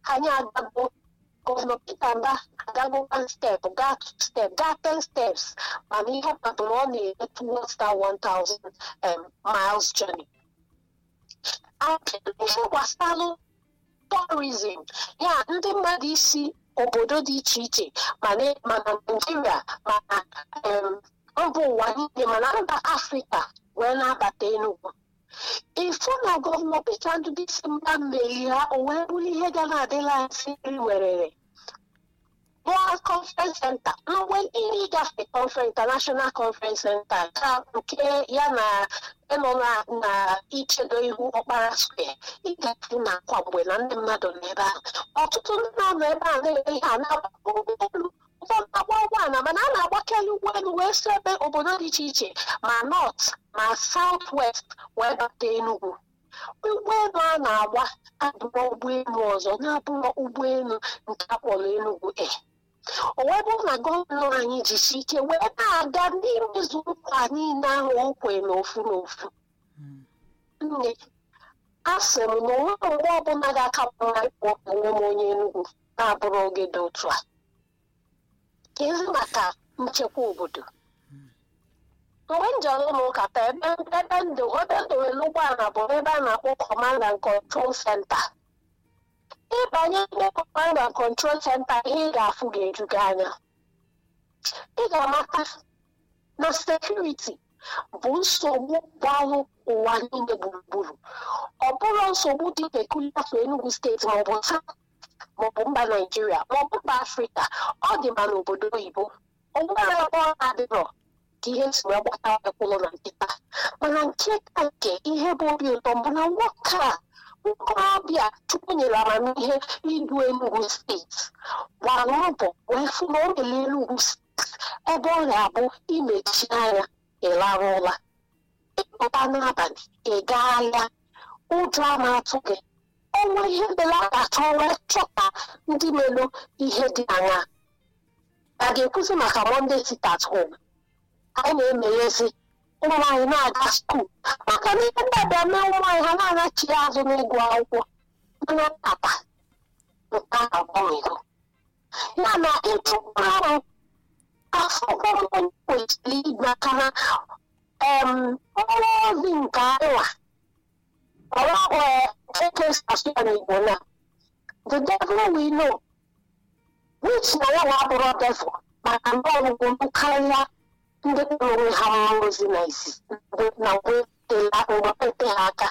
anyị agago gọvanọ Peter Mba agago one step gaa two step gaa ten steps mana ihe kpatara ọ na-eme towards that 1000 um, miles journey ihe gbasalụ tourism ya ndị mmadụ isi obodo dị iche iche mana mana Naịjirịa mana um, mba ụwa niile mana mba Afrịka wee na-abata Enugu ịfụ na gọvanọ Peter Ndubisi mba mmeri ha o wee bụrụ ihe ga na-adịla nsị nri werere World Conference Center mgbe ihe ịgafe conference international conference center ka nke ya na ịnọ na na ichedo ihu ọkpara square ịgafe na akwa mgbe na ndị mmadụ nọ ebe ahụ ọtụtụ ndị na-anọ ebe a na-ere ihe a na-agba ụgbọelu ụfọdụ agba ụgbọala mana a na-agbakeli ụgbọelu wee si ebe obodo dị iche iche ma north ma south west wee bata Enugu ụgbọelu a na-agba abụrụ ụgbọelu ọzọ na-abụrụ ụgbọelu nke akpọrọ Enugu Air o wee bụrụ na gọvanọ anyị jisi ike wee na-aga n'imezu nkwa niile ahụ o kwe n'ofu n'ofu nne a sị m na onwe mgbe ọbụla ga-akapụ na ịkpọ onwe m onye Enugu na-abụrụ oge dị otu a kezi maka nchekwa obodo mgbe m jere ụlọ ụka taa ebe ebe ndụ ebe ndowere ụgbọala bụ ebe a na-akpọ command and control center ịbanye ebe command and control center ihe ị ga-afụ ga-eju gị anya ị ga-amata na sekuriti bụ nsogbu gbalụ ụwa niile gburugburu ọ bụrụ nsogbu dị pekulia for Enugu steeti maọbụ taa maọbụ mba Naijiria maọbụ mba Afrịka ọ dị ma n'obodo oyibo onwere ebe ọ na-adịrọ ka ihe si wee gbata ekwụlụ na nkịta mana nke ka nke ihe bụ obi ụtọ mbụ na nwoke a nkorobịa chukwu nyere amamihe idu Enugu steeti gbara mbọ wee fụ na o mere Enugu steeti ebe ọ ga-abụ imechi anya ịlara ụla ịpụta n'abalị ị gaa ahịa ụjọ a na-atụ gị ọnwa ihe belata achọ wee chọta ndị melụ ihe dị anya a ga-ekwuzi maka Monday sit at home anyị na-emeghezi ụmụ nwaanyị na-aga skuul maka na ihe ndị abịa mee ụmụ nwaanyị ha na-anachi azụ n'ịgụ akwụkwọ mana papa nke a agbanwego ya na ịchụpụ arụ afọ ọhụrụ kwesịrị maka na ọrụ ozi nke anwa ọrụ eke station Igbo na the devil we know which na ya na-abụrụ devil maka ndị ọgwụgwụ karịa ndị kpọrọ onwe ha mma ozi na isi na wepụta ha aka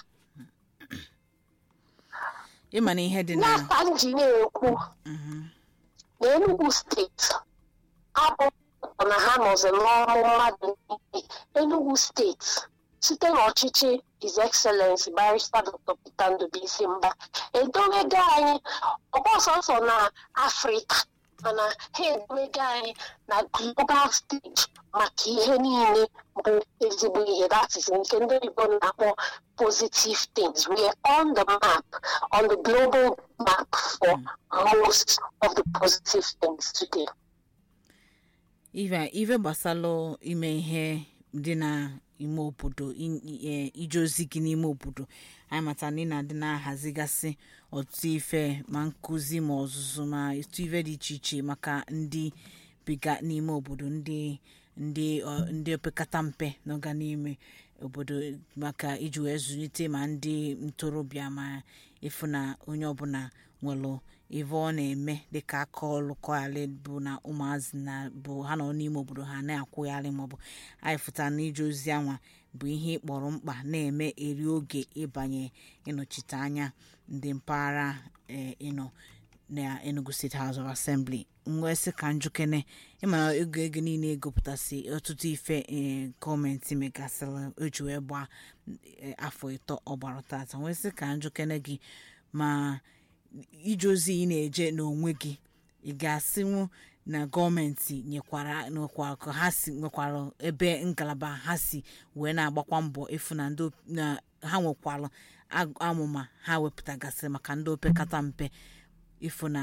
ịma na ihe dị na n'aka m ji na-ekwu na Enugu steeti abụ na ha nọzi n'ọrụ mmadụ niile Enugu steeti site n'ọchịchị His Excellency Barrister Dr. Peter Ndubisi Mba edowego anyị ọgbọsọsọ na Afrịka mana ha edowego anyị na global stage maka ihe niile bụ ezigbo ihe that is nke ndị oyibo na-akpọ positive things we are on the map on the global map for most of the positive things today ife ife gbasalụ ime ihe dị na ime obodo ije ozi gị n'ime obodo anyị matara na ị na-adị na-ahazigasị ọtụtụ ife ma nkụzi ma ọzụzụ ma etu ife dị iche iche maka ndị biga n'ime obodo ndị ndị ndị opekata mpe n'ọga n'ime obodo maka iji wee zụlite ma ndị ntorobịa ma ịfụ na onye ọbụla nwere ife ọ na-eme dịka aka ọlụ kọgharị bụ na ụmụazị na bụ ha nọ n'ime obodo ha na-akwụgharị maọbụ anyị fụtara na ije ozi anwa bụ ihe ịkpọrọ mkpa na-eme eri oge ịbanye ịnọchite anya ndị mpaghara ịnọ na Enugu State House of Assembly nwesị ka njukene ịmana ego ego niile egopụtasị ọtụtụ ife gọọmenti megasịrị oji wee gbaa afọ ịtọ ọgbara tata nwesị ka njukene gị ma ije ozi ị na-eje n'onwe gị ị ga-asịnwu na gọọmenti nyekwara nwekwara ka ha si nwekwara ebe ngalaba ha si wee na-agbakwa mbọ efu na ndị na ha nwekwara amụma ha wepụtagasịrị maka ndị opekata mpe ịfụ na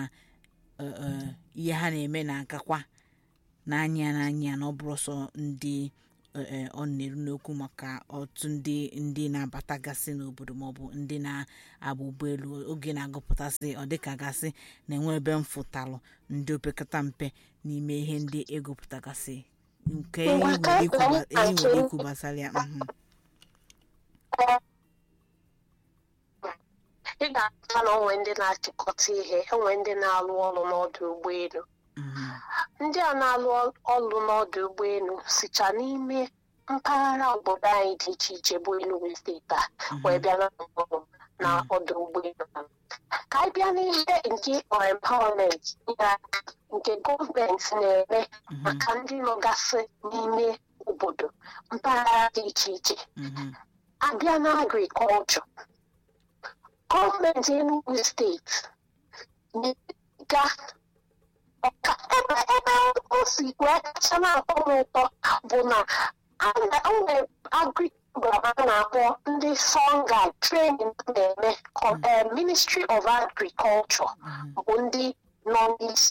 ihe ha na-eme na-agakwa n'anya n'anya na ọ bụrụ sọ ndị ee ọ na-eru n'okwu maka otu ndị ndị na-abatagasị n'obodo maọbụ ndị na-agba ụgbọelu oge na-agụpụtasị ọ dịka gasị na-enwe ebe mfụtalụ ndị opekata mpe n'ime ihe ndị egopụtagasị nke enyi Ngwa ka nwere ikwu anyị gba- enyi nwere achọ- ikwu gbasara ya mhm. ị ga-ahụta na onwe ndị na-achịkọta ihe enwe ndị na-alụ ọrụ n'ọdụ ụgbọelu Mhm. ndị a na-alụ ọrụ n'ọdụ ụgbọelu sicha n'ime mpaghara obodo anyị dị iche iche bụ Enugu steeti a wee bịa na ọrụ na ọdụ ụgbọelu ka anyị bịa n'ihe nke empowerment ya nke gọọmenti na-eme maka ndị nọgasị n'ime obodo mpaghara dị iche iche Mhm. abịa na agrikọlchọ gọọmenti Enugu steeti na-ga ọka ebe ebe o si wee kacha na-atọ m ụtọ bụ na a na- o nwere agrikọlchọ a na-akpọ ndị songa training na-eme kọ- eh, ministry of agriculture bụ ndị nọ n'isi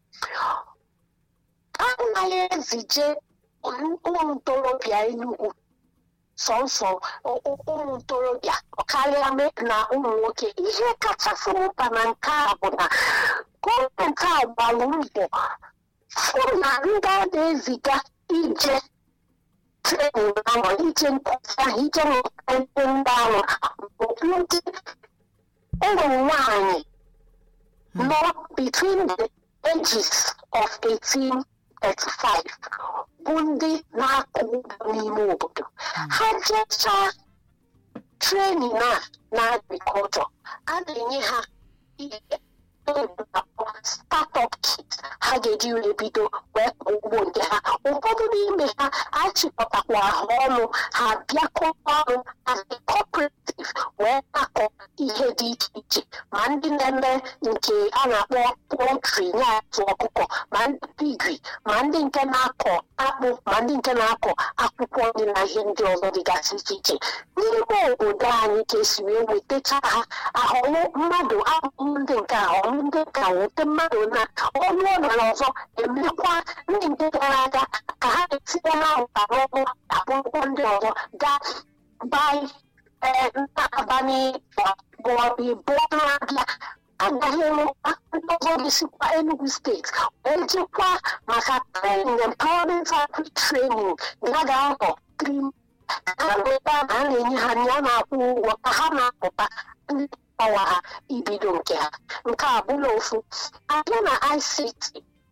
anaghị ezije ụmụ ntorobịa Enugu sọnsọ ụ- ụ- ụmụ ntorobịa karịa me- na ụmụ nwoke ihe kachasị mkpa na nke a bụ na gọọmenti a gbara mbọ fụ na ndị a na-eziga ije trenin ahụ ije nkụzi ahụ ije mụta ihe ndị ahụ bụ ndị ụmụ nwanyị nọ between the ages of 18 35 bụ ndị na-akọ ugbo n'ime obodo ha jechaa trenin a na agrikọlchọ a na-enye ha ihe startup kit ha ga-eji wee bido wee kọọ ugbo nke ha ụfọdụ n'ime ha achịkọtakwa ha ọnụ ha bịakọta ọnụ as a cooperative wee na-akọ ihe dị iche iche ma ndị na-eme nke a na-akpọ poultry na-atụ ọkụkọ ma ndị pigri ma ndị nke na-akọ akpụ ma ndị nke na-akọ akwụkwọ nri na ihe ndị ọzọ dịgasị iche iche n'ime obodo anyị ka esi wee wetacha ha ahọlụ mmadụ ahụhụ ndị nke ahọlụ ndị nke a wete mmadụ na ọnụ ọnara ọzọ emekwa ndị nke gara aga ka ha etinye ha ụta n'ọnụ akwụkwọ ndị ọzọ gaa bai ee ntabanị maọbụ ịbụọ na-abịa agaghị enwekwa ndị ọzọ ga-esikwa Enugu steeti wee jekwa maka training empowerment agri training ya ga-anọ three ebe a na-enye ha ya na-akwụ ụgwọ ka ha na-apụta ndị ọwa ha ibido nke ha nke a bụla ofu abịa na ICT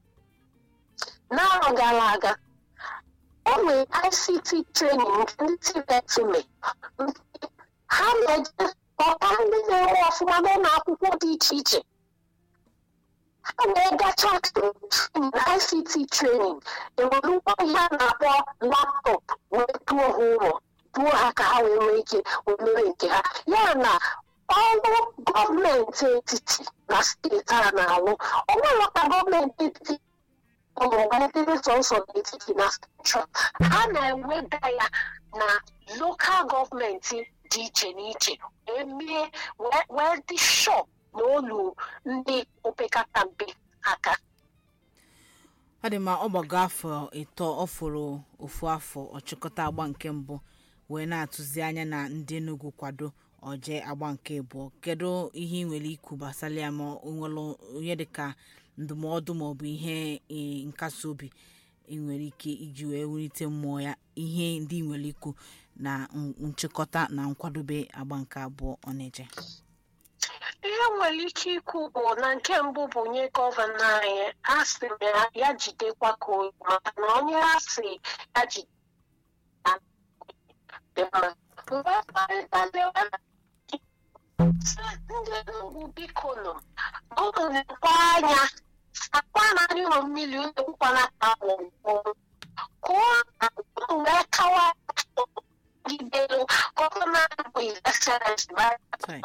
n'arọ gara aga o nwere ICT training nke ndị TVET mee ha na-eje ọka ndị na-enwe ọfụma n'ụlọ akwụkwọ dị iche iche ha na-egacha na ICT training enwere ụgbọ ihe a na-akpọ laptop wee duo ha ụlọ duo ha ka ha wee nwee ike wee mere nke ha ya na ọrụ gọọmenti etiti na steeti a na-alụ ọ nwere ka gọọmenti etiti ọmụgwedịrị sọsọ n'etiti na central ha na-eweda ya na lokal gọọmenti dị iche n'iche wee mee wee- wee dị shọ na olu ndị opekata mpe aka ọ dị ma ọ gbago afọ ịtọ ọ fụrụ ofu afọ ọchịkọta agba nke mbụ wee na-atụzi anya na ndị Enugu kwado oje agba nke abụọ kedu ihe ị nwere ikwu gbasara ya ma o nwere onye dịka ndụmọdụ maọbụ ihe eh, nkasi obi ị nwere ike iji wee wulite mmụọ ya ihe ndị ị nwere ikwu na n- nchịkọta na nkwadobe agba nke abụọ ọ na-eje ihe nwere ike ikwu bụ na nke mbụ bụ nye gọvanọ anyị a sị m ya ya jidekwa ka oyi maka na onye a sị ya jide ya dị mma mgbe kparịtazi sị ndị Enugu biko nụ unu lekwa anya sakwa na anyị ụlọ mmiri unu ekwukwana ka gwọgwọ kụọ unu wee kawa gidelu gọvanọ anyị bụ His Excellency Sorry.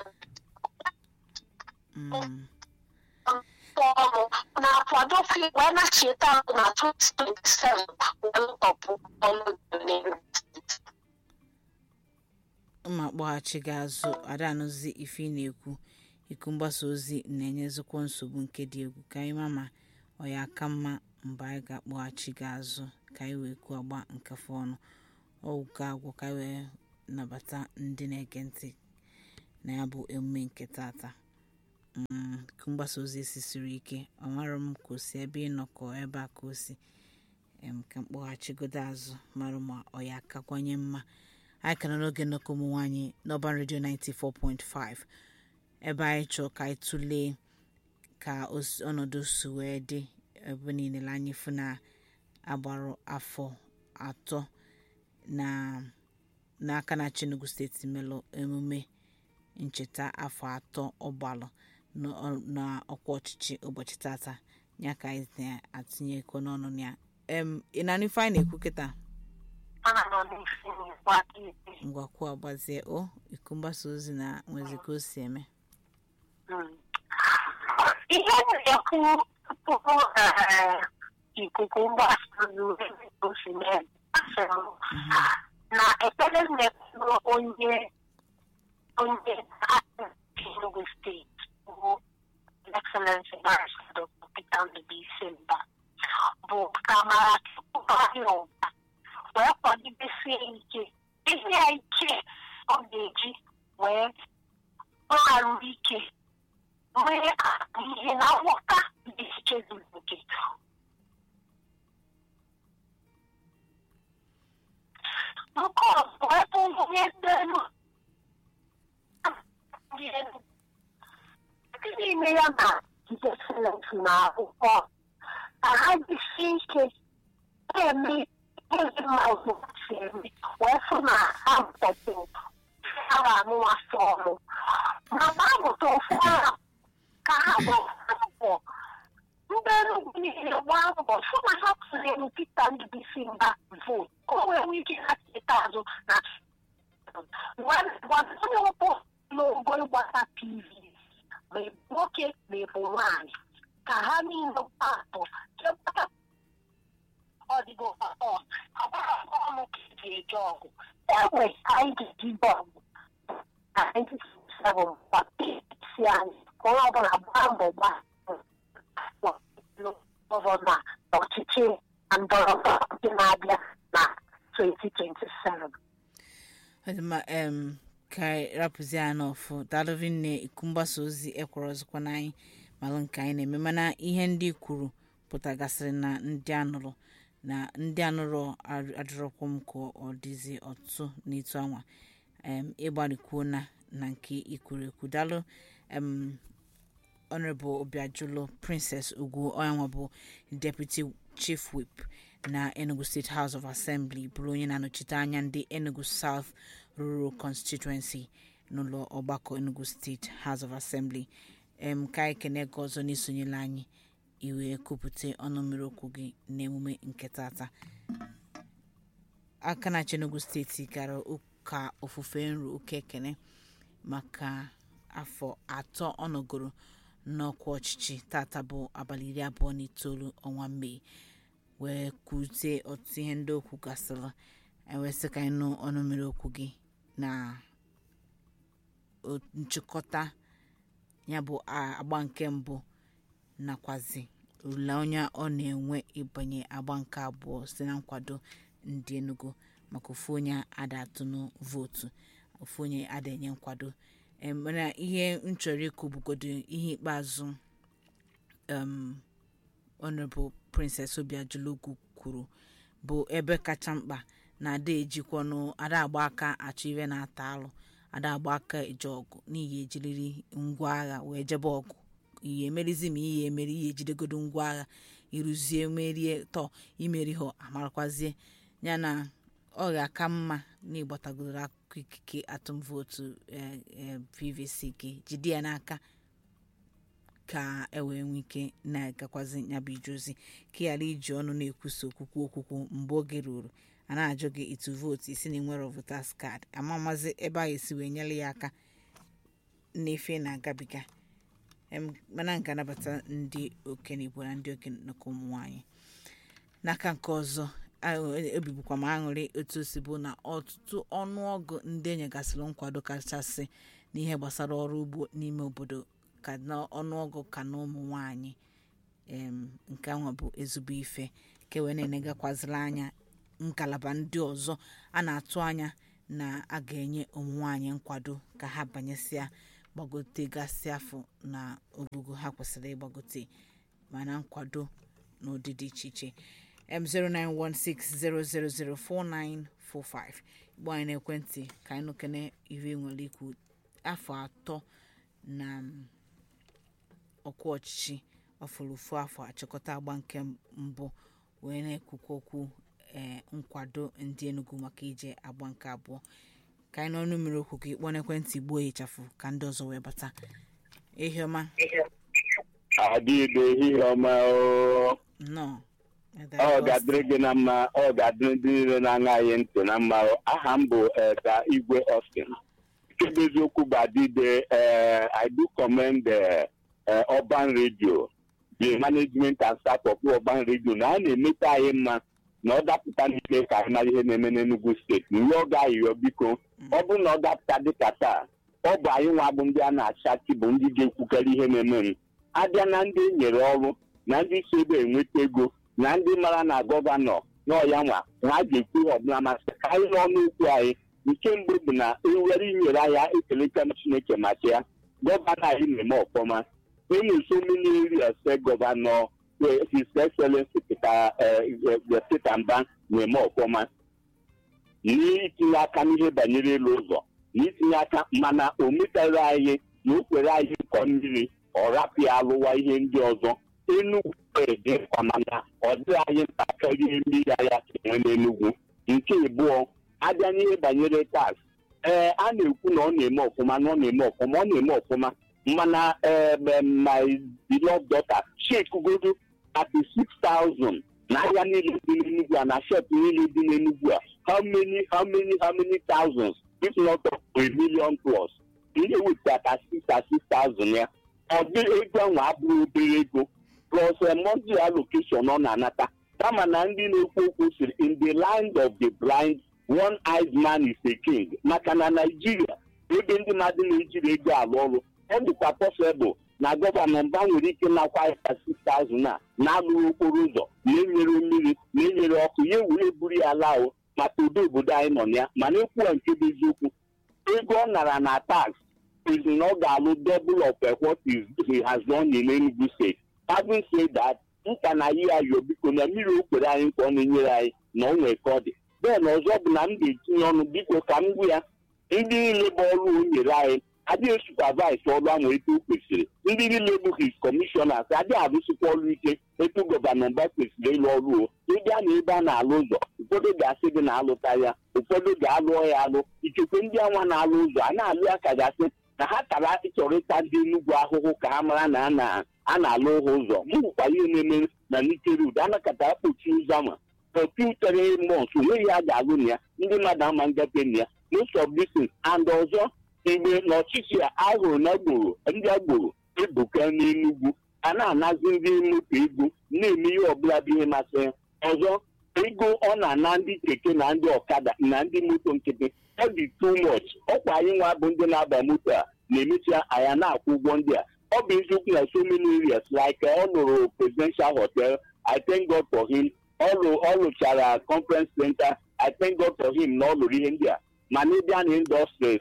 Mm. ọrụ na-akwado fi- wee na-cheta na 2027 wee lụtọpụ ọrụ Benin. mma kpọghachi gị azụ ada anụzi ife ị na-ekwu iku mgbasa ozi na-enyezikwa nsogbu nke dị egwu ka anyị ma ma ọ ya aka mma mgbe anyị ga-akpọghachi gị azụ ka anyị wee kwuo agba nkefe ọnụ ọwụka agwụ ka anyị wee nabata ndị na-ege ntị na ya bụ emume nke tata Mm, ka mgbasa ozi esi siri ike ọmara m ka o si ebe ịnọkọ ebe a ka o si em, ka mkpọghachigodo azụ mara ma ọ ya akakwanye mma anyị ka nọ n'oge nnọkọ ụmụ nwaanyị n'ọban redio 94.5 ebe anyị chọọ ka anyị tụlee ka os- ọnọdụ si wee dị ebe niile anyị fụ na agbarụ afọ atọ na n'aka na Enugu steeti melụ emume ncheta afọ atọ ọgbalụ n'ọ- n'ọkwa ọchịchị ụbọchị tata ya ka anyị na-atụnyekọ n'ọnụ ya em ị na ife anyị na-ekwu kịta ana nọ n'isi n'ikwu aka ikpe ngwakwu agbazie o iku mgbasa ozi na nwezi ka o si eme Mm. ihe m na-ekwu tupu eh, ikuku mgbasa ozi ebe o si mee asịrị m na ekpere m na-ekpere onye onye aka Enugu steeti bụ Excellency Barrister Dr. Peter Ndubisi Mba bụ ka amara Chukwu bara ya ụba wee kwalidesie ike ihe ya ike ọ ga-eji wee ọgharụ ike nwee ihe na nghọta dị iche zuru oke nke ọzọ ebe onye ndị elu ndị elu ndị n'ime ya na jide silent na akwụkwọ ka ha jisie ike na-eme ihe dị mma otu ha si eme wee fụ na ha mụtazi ha ga-amụwasị ọrụ ma na-amụta ofu ahụ ka ha gbaa mbọ ndị Enugu niile gbaa mbọ fụ na ha tụnyere Pita Ndubisi Mba vootu ka o wee nwee ike ha cheta azụ na gwa onye ọbụ n'ogo ịgbata PV ma ị bụ nwoke ma ị bụ nwaanyị ka ha niile gbaa mbọ chekwata ọdịgo ọ agbara ọnụ ka eji eje ọgụ enwe anyị ga-eji bọọlụ na 1967 kwa si anyị ka onye ọbụla gbaa mbọ gbaa gọvanọ na ọchịchị na ndọrọ ndọrọ ndị na-abịa na 2027 ọ dị mma em ka anyị rapụzie ya n'ọfụ daalụvi nne iku mgbasa ozi ekwere ọzọkwa n'anyị malụ nke anyị na-eme mana ihe ndị kwuru pụtagasịrị na ndị anụrụ na ndị anụrụ adịrọkwa m ka ọ dịzi ọtụtụ n'ịtụ anwa em ịgbarịkwuo na na nke ikwuru ekwu daalụ em honorable obiajulo princess ugwu onyanwa bụ deputy chief whip na enugu state house of assembly bụrụ onye na-anọchite anya ndị enugu south rural constituency n'ụlọ ọgbakọ enugu state house of assembly em ka anyị kene gị ọzọ n'isonyela anyị iwe kwupụta ọnụ mmiri okwu gị n'emume nke tata aka na enugu steeti gara ụka ofufe nru ụka ekene maka afọ atọ ọ nọgoro n'ọkwa ọchịchị tata bụ abalị iri abụọ na itoolu ọnwa mee wee kwute ọtụtụ ihe ndị okwu gasịrị ewesị ka anyị nụ ọnụ mmiri okwu gị na o- nchịkọta ya bụ a- agba nke mbụ nakwazi olileanya ọ na-enwe ịbanye agba nke abụọ site na nkwado ndị enugu maka ofu onye ada atụnụ vootu ofu onye ada enye nkwado Em, mana ihe m chọrọ ikwu bụgodo ihe ikpeazụ um, honorable princess obiajulugu kwuru bụ ebe kacha mkpa na ada ejikwanụ ada agba aka achọ iwe na-ata alụ ada agba aka eje ọgụ n'ihi ejiriri ngwa agha wee jebe ọgụ ihe emerizi ma ihe emeri ihe ejidegodo ngwa agha ịrụzie merie tọ imeri ha amarakwazie ya na ọ ga-aka mma na ịgbatagoro akụkọ ikike atụm vootu eh, eh, pvc gị jide ya n'aka ka e wee nwee ike na-agakwazi nyabụ ije ozi ka ị ghara iji ọnụ na-ekwusa okwukwu okwukwu mgbe oge ruru a na-ajụ gị ịtụ vootu isi na nwere votas kaadị ama mazi ebe a esi wee nyere ya aka n'ife na-agabiga Em, mana nke anabata ndị okenye igbo na ndị okenye nnọkọ ụmụ nwaanyị n'aka nke ọzọ a- ebibukwa m aṅụrị otu o si bụ na ọtụtụ ọnụọgụ ndị enyegasịrị nkwado kachasị n'ihe gbasara ọrụ ugbo n'ime obodo ka na ọnụọgụ ka na ụmụ nwanyị em, nke ahụ bụ ezigbo ife ka wee na-enegakwazila anya ngalaba ndị ọzọ a na-atụ anya na a ga-enye ụmụ nwaanyị nkwado ka ha banyesịa gbagotegasị afọ na ogugo ha kwesịrị ịgbagote mana nkwado n'ụdị dị iche iche m0916000495 igbo anyị n'ekwentị ka anyị nụkene iri nwere ikwu afọ atọ na ọkwa ọchịchị ọfụrụfu afọ achịkọta agba nke mbụ wee na-ekwukwa okwu ee nkwado ndị Enugu maka ije agba nke abụọ ka anyị n'ọnụ mmiri okwu ka ịkpọ n'ekwentị gbuo ịchafụ ka ndị ọzọ wee bata ehiọma adịghị ehihie ọma oo. nnọọ ọ ga-adịrị gị na mma ọ ga-adịrị ndị niile na-aṅa anyị ntị na mma aha m bụ Eda Igwe Austin nke bụ eziokwu bụ adịde eh, I do commend the eh, Urban Radio the management and staff of Urban Radio na a na-emeta anyị mma na ọ dapụta n'ime ka anyị mara ihe na-eme n'Enugu steeti na ihe ọ ga-ayọ biko ọ bụrụ na ọ dapụta dịka taa ọ bụ anyị nwa bụ ndị a na-achachi bụ ndị ga-ekwukarị ihe na-eme m abịa na ndị e nyere ọrụ na ndị si ebe enweta ego na ndị mara na gọvanọ n'ọya nwa ha ga-ekwu ihe ọbụla masị ka anyị n'ọnụ okwu anyị nke mbụ bụ na ewere inyere anyị ekeleta m chineke maka ya gọvanọ anyị na-eme ọfọma enwe so many areas say gọvanọ eh, his excellency Peter eh, eh, Peter Mba na-eme ọfọma n'itinye aka n'ihe banyere ịlụ ụzọ n'itinye aka mana o metara anyị na o kwere anyị nkọ mmiri ọ rapụ ya alụwa ihe ndị ọzọ Enugwu dị mkpa mana ọ dịghị anyị ntakịrị ihe mmiri ahịa ka enwe n'Enugwu nke abụọ abịa n'ihe banyere tax ee a na-ekwu na ọ na-eme ọfụma na ọ na-eme ọfụma ọ na-eme ọfụma mana ee my beloved daughter chekugodo 36,000 n'ahịa niile dị n'Enugwu a na shop niile dị n'Enugwu a how many how many how many thousands if not up to a million plus ihe wetara 36,000 ya ọ dị ego ahụ abụghị obere ego plus a monthly allocation ọ na-anata kama na ndị na-ekwu okwu siri in the land of the blind one eyed man is a king maka na Naịjirịa ebe ndị mmadụ na-ejiri ego alụ ọrụ ọ dịkwa possible na gọvanọ mba nwere ike nakwa ya 6000 a na-alụghị okporo ụzọ na-enyere mmiri na-enyere ọkụ ya were buru ya laa o maka udo obodo anyị nọ na ya mana ekwuwa nke bụ eziokwu ego ọ nara na tax is na ọ ga-alụ double of eh, what is, he has done in Enugu State having said that nka na yi ayọ biko na mmiri o kwere anyị nke ọ na-enyere anyị na o nwee ka ọ dị bee na ọzọ bụ na m ga-etinye ọnụ biko ka m gwa ya ndị niile bụ ọrụ o nyere anyị adịghị supervise ọrụ ahụ etu o kwesịrị ndị niile bụ his commissioners adịghị arụsịkwa ọrụ ike etu gọvanọ mba kwesịrị ịlụ ọrụ o ịbịa na ebe a na-alụ ụzọ ụfọdụ ga-asị gị na-alụta ya ụfọdụ ga-alụọ ya alụ ikekwe ndị anwa na-alụ ụzọ a na-alụ ya ka ga-asị na ha tara ịchọrọ ịta ndị Enugwu ahụhụ ka ha mara na a na- a na-alụ ha ụzọ m hụkwa ihe na-eme na Nike-Road anakọta akpọchi ụzọ ama ọpiutere mọns onweghị a ga-alụ na ya ndị mmadụ ama ngafe na ya most of this thing and ọzọ mgbe n'ọchịchị a ahụrụ na agboro ndị agboro ebuka n'Enugwu a na-anazi ndị moto ego na-eme ihe ọbụla bụ ihe masịrị ya ọzọ ego ọ na-ana ndị keke na ndị ọkada na ndị moto nkịtị ọ dị too much ọkwa anyị nwa bụ ndị na-aba moto a na-emecha anya na-akwụ ụgwọ ndị a ọ bụ eziokwu na so many areas like ọ lụrụ presidential hotel I thank God for him ọ lụ- ọ lụchara conference center I thank God for him na ọ lụrụ ihe ndị a mana ịbịa na industries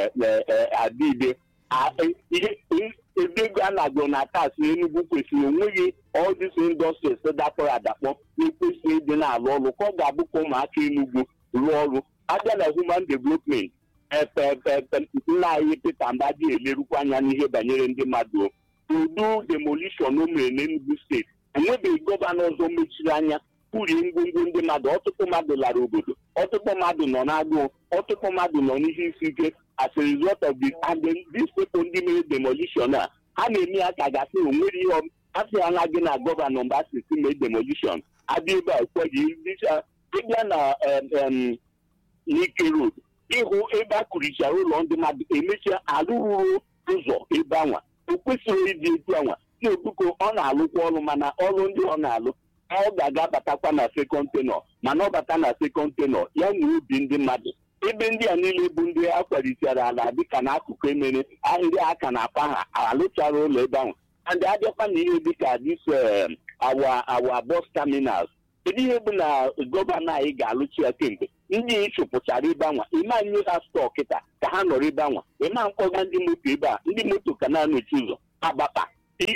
adịde ihe ebe ego a na-agụ na tax Enugu kwesịrị onweghị all these industries dakpọrọ adakpọ na-ekwesịghị ịdị na-alụ ọrụ ka ọ ga-abụ ka ụmụaka Enugu rụọ ọrụ abịa na human development epepepe nna anyị Peter Mbadi elerukwa anya n'ihe banyere ndị mmadụ o. udu demolition o mere n'Enugu steeti enwebeghị gọvanọ ọzọ mechiri anya kwurie ngwongwo ndị mmadụ ọtụtụ mmadụ lara obodo ọtụtụ mmadụ nọ n'agụụ ọtụtụ mmadụ nọ n'ihe isi ike as a result of the and then these people ndị mere demolition a ha na-eme ya ka gasị na onwere ihe ọ- asị ya na gị na gọvanọ mgbe asị si mee demolition abịa ebe a ụfọdụ ịbịa ịbịa na em, em, Nike Road ịhụ ebe a kụrichara ụlọ ndị mmadụ emechaa arụrụrụ ụzọ ebe anwa o kwesịrị ịdị etu anwa na obuko ọ na-alụkwa ọrụ mana ọrụ ndị ọ na-alụ ọ ga-aga batakwa na sekọnd tenọ mana ọ bata na sekọnd tenọ ya na obi ndị mmadụ ebe ndị a niile bụ ndị a kwalitere ala dịka n'akụkụ emere ahịrị aka na akpa ha alụchara ụlọ ebe ahụ and abịakwa na ihe dịka this um, our our bus terminals kedu ihe bụ na gọvanọ anyị ga-alụchi ya kemgbe ndị ịchụpụchara ebe anwa ịma nye ha stọọ kịta ka ha nọrọ ebe anwa ịma mkpọga ndị moto ebe a ndị moto ka na-anọchi ụzọ agbapa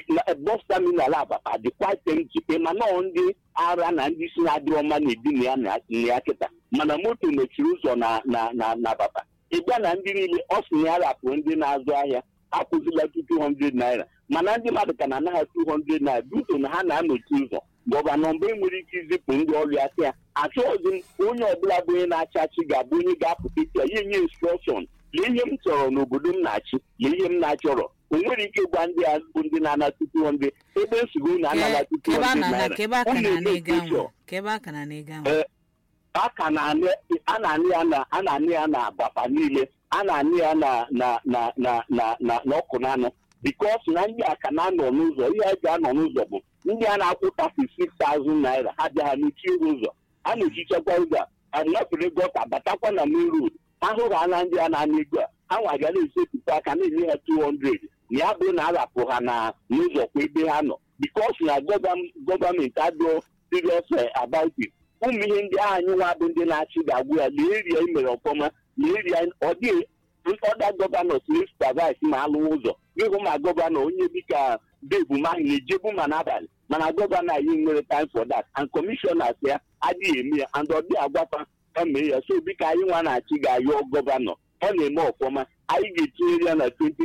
bọs taminal agbapa dịkwa temti ịma nọọ ndị ara na ndị si na-adịrị ọma na-ebi na ya na ya kịta mana moto mechiri ụzọ na na na na agbapa ịgba na ndị niile ọ sị na ya rapụrụ ndị na-azụ ahịa akwụzila 200 naira mana ndị mmadụ ka na-anaghị 200 naira duto na ha na-anọchi ụzọ gọvanọ mgbe nwere ike izipụ ndị ọrụ ya sị ya achọghịzi m onye ọbụla bụ onye na-achị achị ga-abụ onye ga-apụta isi ya ya enye instrọkshọn lee ihe m chọrọ n'obodo m na-achị lee ihe m na-achọrọ o nwere ike gwa ndị a bụ ndị na-anata 200 ebe nsogbu na anala Ke- kebe a 200 na- naira kebe aka Ọ na na-eme na-ega pressure. nwa kebe aka na na-ega nwa Ee, a ka na-anị a na-anị ya na a na-anị ya na agbapa niile a na-anị ya na na na na na na n'ọkụ n'anụ bikos na ndị a ka na-anọ n'ụzọ ihe a ga-anọ n'ụzọ bụ ndị a na-akwụ 36,000 naira ha bịa ha mechie ụzọ a na-echichakwa ụzọ a nọfere gọta batakwa na main road ahụrụ ha na ndị a na-ana ego a ha nwa ga na-esetụta aka na-enye ha 200 na ya bụrụ na arapụ ha na n'ụzọ kwa ebe ha nọ bikos na gọvam- gọọmenti adịọ serious eh, about it ụmụ ihe ndị ahụ anyị nwa bụ ndị na-achị ga-agwụ ya lee eria imere ọfọma lee eria ọ dịghị ọda gọvanọ supervise ma alụ ụzọ ịhụ ma gọvanọ onye dịka debu mahi na-ejebu ma n'abalị mana gọvanọ anyị nwere time for that and commissioners ya adịghị eme ya and ọ dịghị agwafa ka mee ya so biko anyị nwa na-achị ga-ayọ gọvanọ ọ na-eme ọfọma anyị ga-etinyere ya na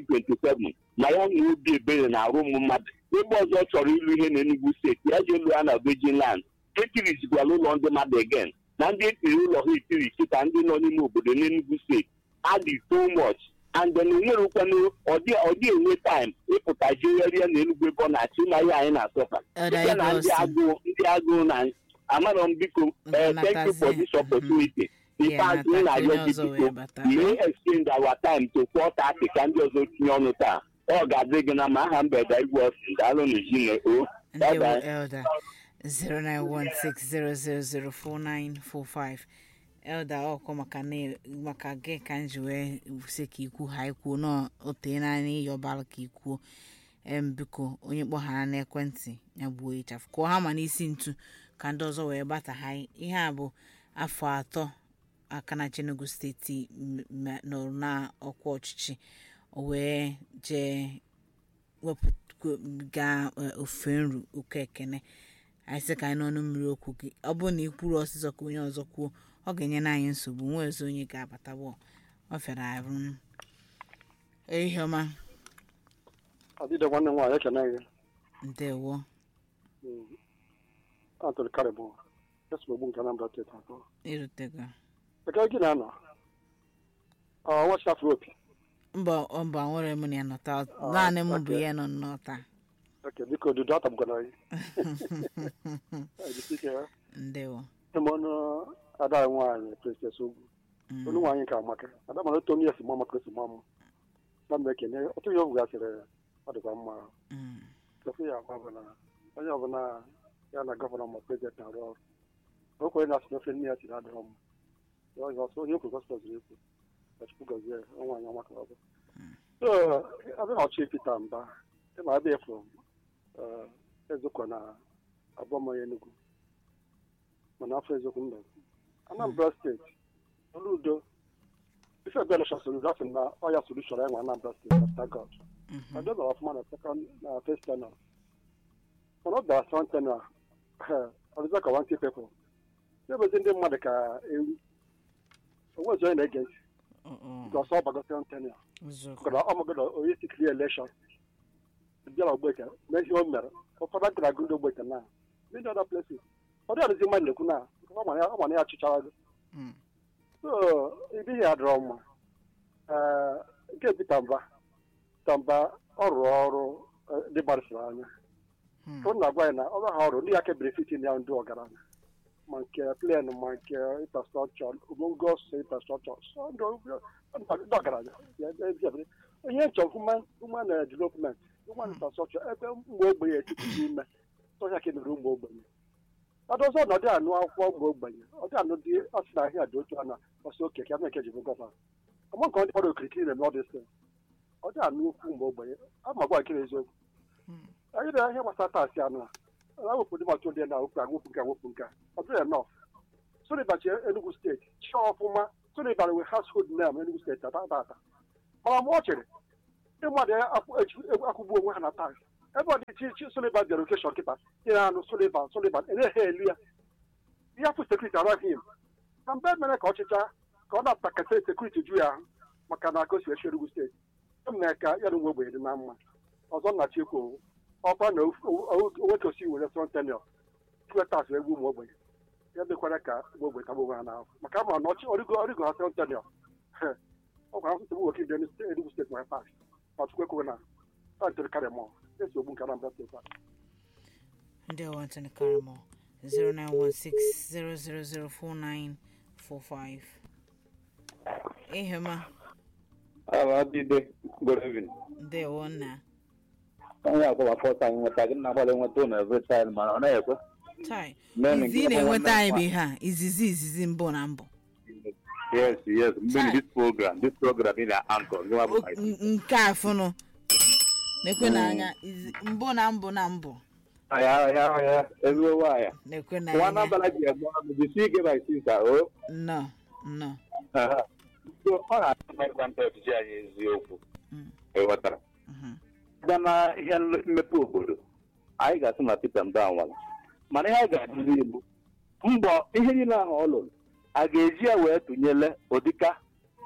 2027 ma ya nwee obi ebere na arụ ụmụ mmadụ ebe ọzọ ọ chọrọ ịlụ ihe n'Enugu steeti ya jee lụọ ya na Virgin Land etirizikwala ụlọ ndị mmadụ again na ndị etiri ụlọ ha etiri sita ndị nọ n'ime obodo n'Enugu steeti adị too much and then onwerukwanụ ọdị ọdị enwe time ịpụta jegharịa na Enugu ebe ọ na-achị ma ihe anyị na-asọfa Elder site na ndị Igosi. agụụ ndị agụụ na amarọ m biko eh, thank you for Natazie. this opportunity in Yeah, fact m Natazie, na-arịọ onye gị ọzọ wee biko bata. mee extend our time to 4:30 ka ndị ọzọ tinye ọnụ taa ọ ga-adị gị na ma aha mbeda igwe ọsị daalụ n'ejine o bye ndewo bye elda 09160004945 elda ọkọ maka na maka gị ka m ji wee sị ka ikwu ha ikwuo na otee naanị ịyọbara ka ikwuo em biko onye kpọghara n'ekwentị ya gbuo ịchafụ kụọ ha ma n'isi ntu ka ndị ọzọ wee gbata ha ihe a bụ afọ atọ aka na Enugu steeti m- m- nọrọ na ọkwa ọchịchị o wee jee wepụga ofe nru ụkọ ekene anyị sị ka anyị n'ọnụ mmiri okwu gị ọ bụrụ na ị kwuru ọsịsọ ka onye ọzọ kwuo ọ ga-enyere anyị nsogbu nwee ozi onye ga-abatawo ọ fịara arụ ehihie ọma adịde nwanne m nwaanyị ekene gị ndewo antony karịbụ esogbu nke anambra steeti atọ irutego eke gị na-anọ nwachi afro opi mba mba nwere m na ya nọta naanị m bụ ya nọ nnọta eke biko odudu atagbugana gị ejisike ya ndewo ịma ọnụ ada anyị nwaanyị princess ugwu Mm, olu nwaanyị nke amaka ada mana otu onye esi mụ amaka esi mụ amụ na m ekene otu ihe ọgwụ gasịrị ọ dịkwa mma mm, kefu ya agwa bụ na onye ọbụla ya na gọvanọ ma prezident na-arụ ọrụ o kwere na asị na ofe nne ya siri adịrọ mma ya ọzọ ọsọ onye kwuru gọspọl ziri ekwu ka chukwu gọzie nwaanyị ọma ka ọ bụ so abịa na ọchị pita mba ịma abịa efu ezokwa na abụọ mmanya enugwu mana afọ eziokwu mba anambra steeti olu udo ife ebe election solution asị na ọya solution ya nwe anambra steeti after god mhm. I don't know ọfụma na second na first tenor mana ọ bịara second tenor ọdịza ka wanti people na-ebezi ndị mmadụ ka ewu onwezi onye na-ege ntị Ọ- ọ, nke ọsọ ọgbago second tenor eziokwu. kọrọ ọmụgodo onye si clear election bịara ogbeke mee ihe o mere ụfọdụ gara agụ ndị ogbeke na ndị other places ọ dị adịzi mmadụ na-ekwu na ọ mana ya chịchara gị Mm, so ibighị ya dịrọ mma ee nke Peter Mba Peter Mba ọ rụrụ ọrụ eh, dị gbarịsịrị anya mm, ọ na-agwa ya na ọrụ ha ọrụ ndị ya kebiri fitin ya ndị ọgaranya ma nke plen ma nke infrastrọchọ omongos infrastrọchọ ndị ọgaranya ya ebiabiri ihe nchọ human development human infrastrọchọ ebe ụmụ ogbenye etiti n'ime tọhịa ka emere ụmụ ogbenye ọdọzọ na ọdị anụ akwụkwọ ụmụ ogbenye ọdị anụ dị asị na ahịa dị otu a na ọsọ oke ka nke ji bụ gọvanọ ọma nke ọ dị kpọrọ okirikiri na-eme ọdịsị ọ dị anụ ukwu ụmụ ogbenye ama gwa nkiri eziokwu mm. anyị na ihe gbasara taasị anụ a awepụ ndị maka ndị na awepụ awepụ nke awepụ nke a ọ dịghị enough Sullivan chi Enugu steeti chi ọfụma Sullivan wee household name Enugu steeti ata ata ata mana mgbe ọ chere ndị mmadụ ya akwụ- eji- akwụgbu onwe ha na tax ebe ọ dị chi chi Sullivan bịara okeshọn kịta ihe anụ Sullivan Sullivan enye ha elu ya ihe afụ sekuriti araghị him na mgbe mere ka ọchịcha ka ọ na-apụta kete sekuriti ju ya ahụ maka na aka o si echi Enugu steeti m na ka ya na ụmụ ogbenye dị na mma ọzọ nna chikwu ọkwa na onweke osi were sọ tenio twetas egwu ụmụ ogbenye ya mekwara ka ụmụ ogbenye tagbu onwe ha n'ahụ maka ama na ọchị ọrịgo ọrịgo ha sọ tenio ọ gwara nsogbu nwoke ndị Enugu steeti nwere pas ma chukwu ekweghị na a ntere karịa mọ esi ogbu nke Anambra steeti a ndị ọwantịn karịmọ 0916-0004945 ihema Abadide, good evening. ndewo nna Onye akwụwa fọta anyị nweta gị na-agbalị nweta ụlọ every time mana ọ naghị ekwe. chai Nene izi ị gị na-enweta ọnwa anyị bụ nwa. ihe a izizi izizi mbụ na mbụ Yes, yes. Mgbe Chai. this program, this program ị na-anchor, gị nwa bụ O- my n- nke a fụnụ na-ekwe n'anya izi- mbụ na mbụ na mbụ ya ya ya ezigbo nwaanyị. na-ekwe Nwa n'anya n'abalị ji egbe ọnụ, jisi ike my sister, o. nnọọ nnọọ Aha. So, ọ na-adị ịgwa ndị ọchịchị anyị eziokwu. Mm. Ịghọtara. Mhm. Bịa na ihe mmepe obodo, anyị ga-asị na Peter Mba nwara. Mana ihe a ga-adịzi Igbo, mbọ ihe niile ahụ ọ lụrụ, a ga-eji ya wee tụnyere ụdịka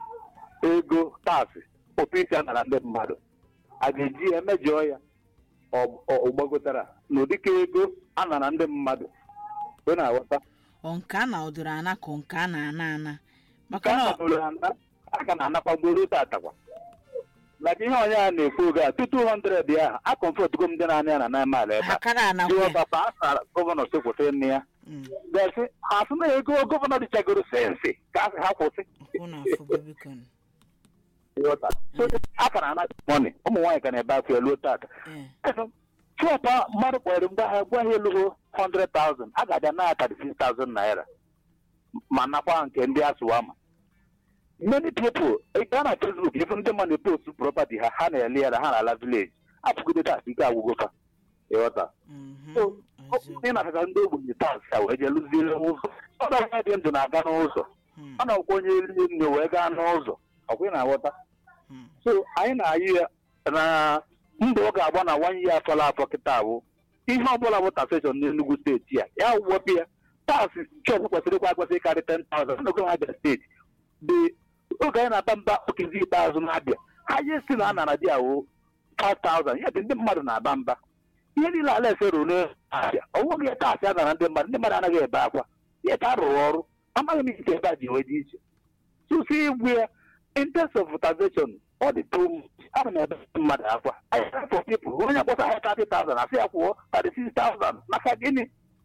ego taasị ụtụ a nara ndị mmadụ a ga-eji ya mejọọ ya ọ- ọ ọ gbagotara na ụdịka ego a nara ndị mmadụ ị na-aghọta ọ nke a na ọdụrụ ana ka nke a na-ana ana ka maka a na kwadoro ana a ka na-anakwagoro tatakwa maka ihe onye a na-ekwu oge a tutu 100 ya a kọmfọtgo m ndị na-anya ya na naịmal ebe ha a kara anakwa jụọ ya papa a sara gọvanọ sokwute nne ya Mm, gasị ha sị na ego gọvanọ dịchagoro sensị ka a sị ha kwụsị kwụ na afụgo biko nụ. ịghọta So, a ka na-ana mọni ụmụ nwaanyị ka na-ebe afọ ya luo tata Eh, chọpa mmadụ kpọrọ mgbe ha gwa ha elugo 100,000 a ga-abịa na 36,000 naira ma nakwa nke ndị asụwa ma many people gaa na facebook ifu ndị mmadụ post property ha ha na-ele ya na ha na-ala village apụgide tas ike agwụgo fa ịghọta mhm, So, eziokwu. ị na-afesa ndị ogbenye tas ka wee jee lụziere ụzọ ọ na dị ndụ na-aga n'ụzọ Mm, ọ na-akwụkwọ onye rie nne wee gaa n'ụzọ ọkwa ị na-aghọta mm, so anyị na-ayị ya na mbọ ọ ga-agba na one year afọla afọ kịta bụ ihe ọbụla bụ taxation n'Enugu steeti a ya wepụ ya taksị chọọchị kwesịrị ịkwa ekwesị ịkarị 10,000 n'ogo Abia steeti dị oge anyị na-aba mba okezi ikpeazụ na-abịa ha je si na a nara di awụ 5,000 ya dị ndị mmadụ na-aba mba ihe niile ala esero n'abịa ọ nweghị ya taksị a nara ndị mmadụ ndị mmadụ anaghị ebe akwa ihe ka a rụrụ ọrụ amaghị m ike ebe a ji wee dị iche tụsi igwe ya in terms of taxation ọ dị too much ana m ebe mmadụ akwa anyị for people onye kpọsa ya 30,000 asị ya kwụọ 36,000 maka gịnị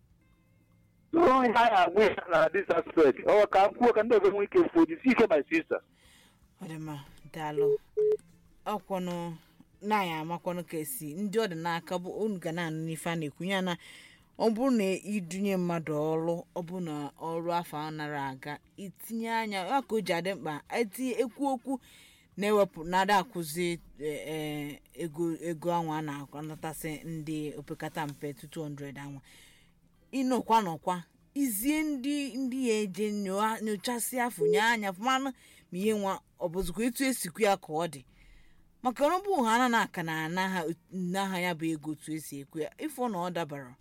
so ihe anyị agwa ya na this aspect ọ ka m kwuo ka ndị ọzọ nwee ike kwuo jisi ike my sister ọ dị mma daalụ ọkwọnụ na ya amakwanụ ka esi ndị ọ dị n'aka bụ unu ga na-anụ n'ife a na-ekwu ya na ọ bụrụ na idunye mmadụ ọrụ ọ bụ na ọrụ afọ a nara aga itinye anya ya ka o ji adị mkpa etinye ekwu okwu na-ewepụ na-ada akwụzi eh, eh, ego ego anwa a na-anatasị ndị opekata mpe 200 anwa ịnọkwa nọkwa izie ndị ndị ya eje nyoa- nyochasị afọ nye anya manụ ma ihe nwa ọ bụzikwa etu esikwu ya ka ọ dị maka ọrụ bụ ha na aka na anaha n'aha ya bụ ego otu esi ekwu ya ịfụ na ọ dabara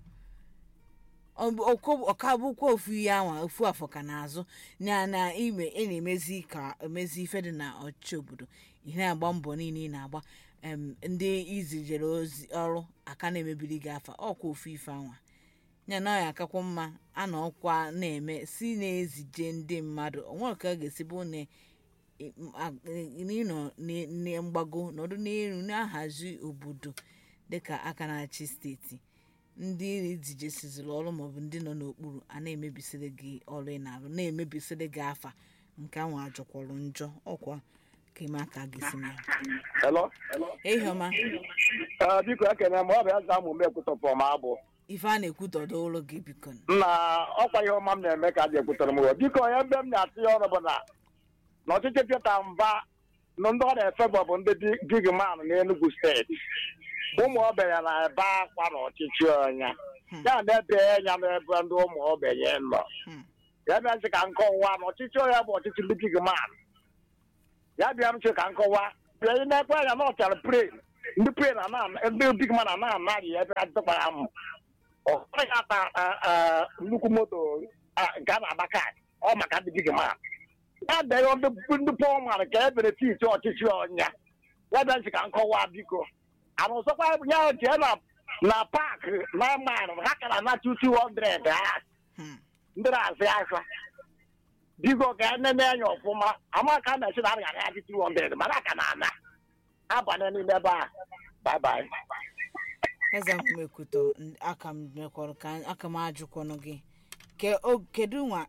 Ọ bụ- ọkọ- ọka bụkwa ofu ihe anwa ofu afọ ka na-azụ na na ime ị na-emezi ka emezi ife dị na ọchịchị obodo ihe na-agba mbọ niile ị na-agba em, ndị izijere ozi ọrụ aka na-emebiri gị afa ọkwa ofu ife anwa ya na ọ ya akakwa mma a na ọkwa na-eme si na-ezije ndị mmadụ onwere ka a ga-esi bụ na ị- m- a- n'ịnọ n- n- mgbago nọdụ n'elu na-ahazi obodo dịka aka na-achị steeti ndị ezijesiziri ọrụ maọbụ ndị nọ n'okpuru a na-emebisiri gị ọrụ ị na-arụ na-emebisiri gị afa nke ahụ ajọkwọrọ njọ ọkwa ka ime aka gị si na ya Hello? ehiọma Ee, biko ekene m ọ bụ eze amụ m ekwutọpụ m abụ ife a na-ekwutọdo ụlọ gị biko na ọkwa ihe ọma m na-eme ka a ji ekwutọrọ m ụwa biko onye mbe m na-atụ ya ọrụ bụ na na ọchịchị Pita Mba na ndị ọ na-efe bụ bụ ndị gig man n'Enugu steeti ụmụ ogbenye na-ebe akwa na ọchịchị ọnya Hmm. ya na-ebe anya n'ebe ndị ụmụ ogbenye nọ Hmm. ya bịa ntị ka nkọwa na ọchịchị ya bụ ọchịchị ndị big man ya bịa ntị ka nkọwa bịa ị na-ekwe anya na ọchara pray ndị pray na na ndị big man na na-anaghị ebe a dịkwara m ọ naghị ata ah, ah, nnukwu moto ah, nke a na-agba kaadị ọ maka ndị big man ya bịa ndị ndị pọl man ka e benefit ọchịchị ọnya ya bịa ntị ka nkọwa biko ana ọzọkwa ya jee na na paakị na mile ha kara na 200 ha Hmm. ndị na-azụ ahịa biko ka enene anya ọfụma ama ka a na-esi na arịa ya dị 200 mana aka na ana abanye n'ime ebe a bye bye eze nkumekwuto n- aka m mekwọrọ ka aka m ajụkwanụ gị ke o kedu nwa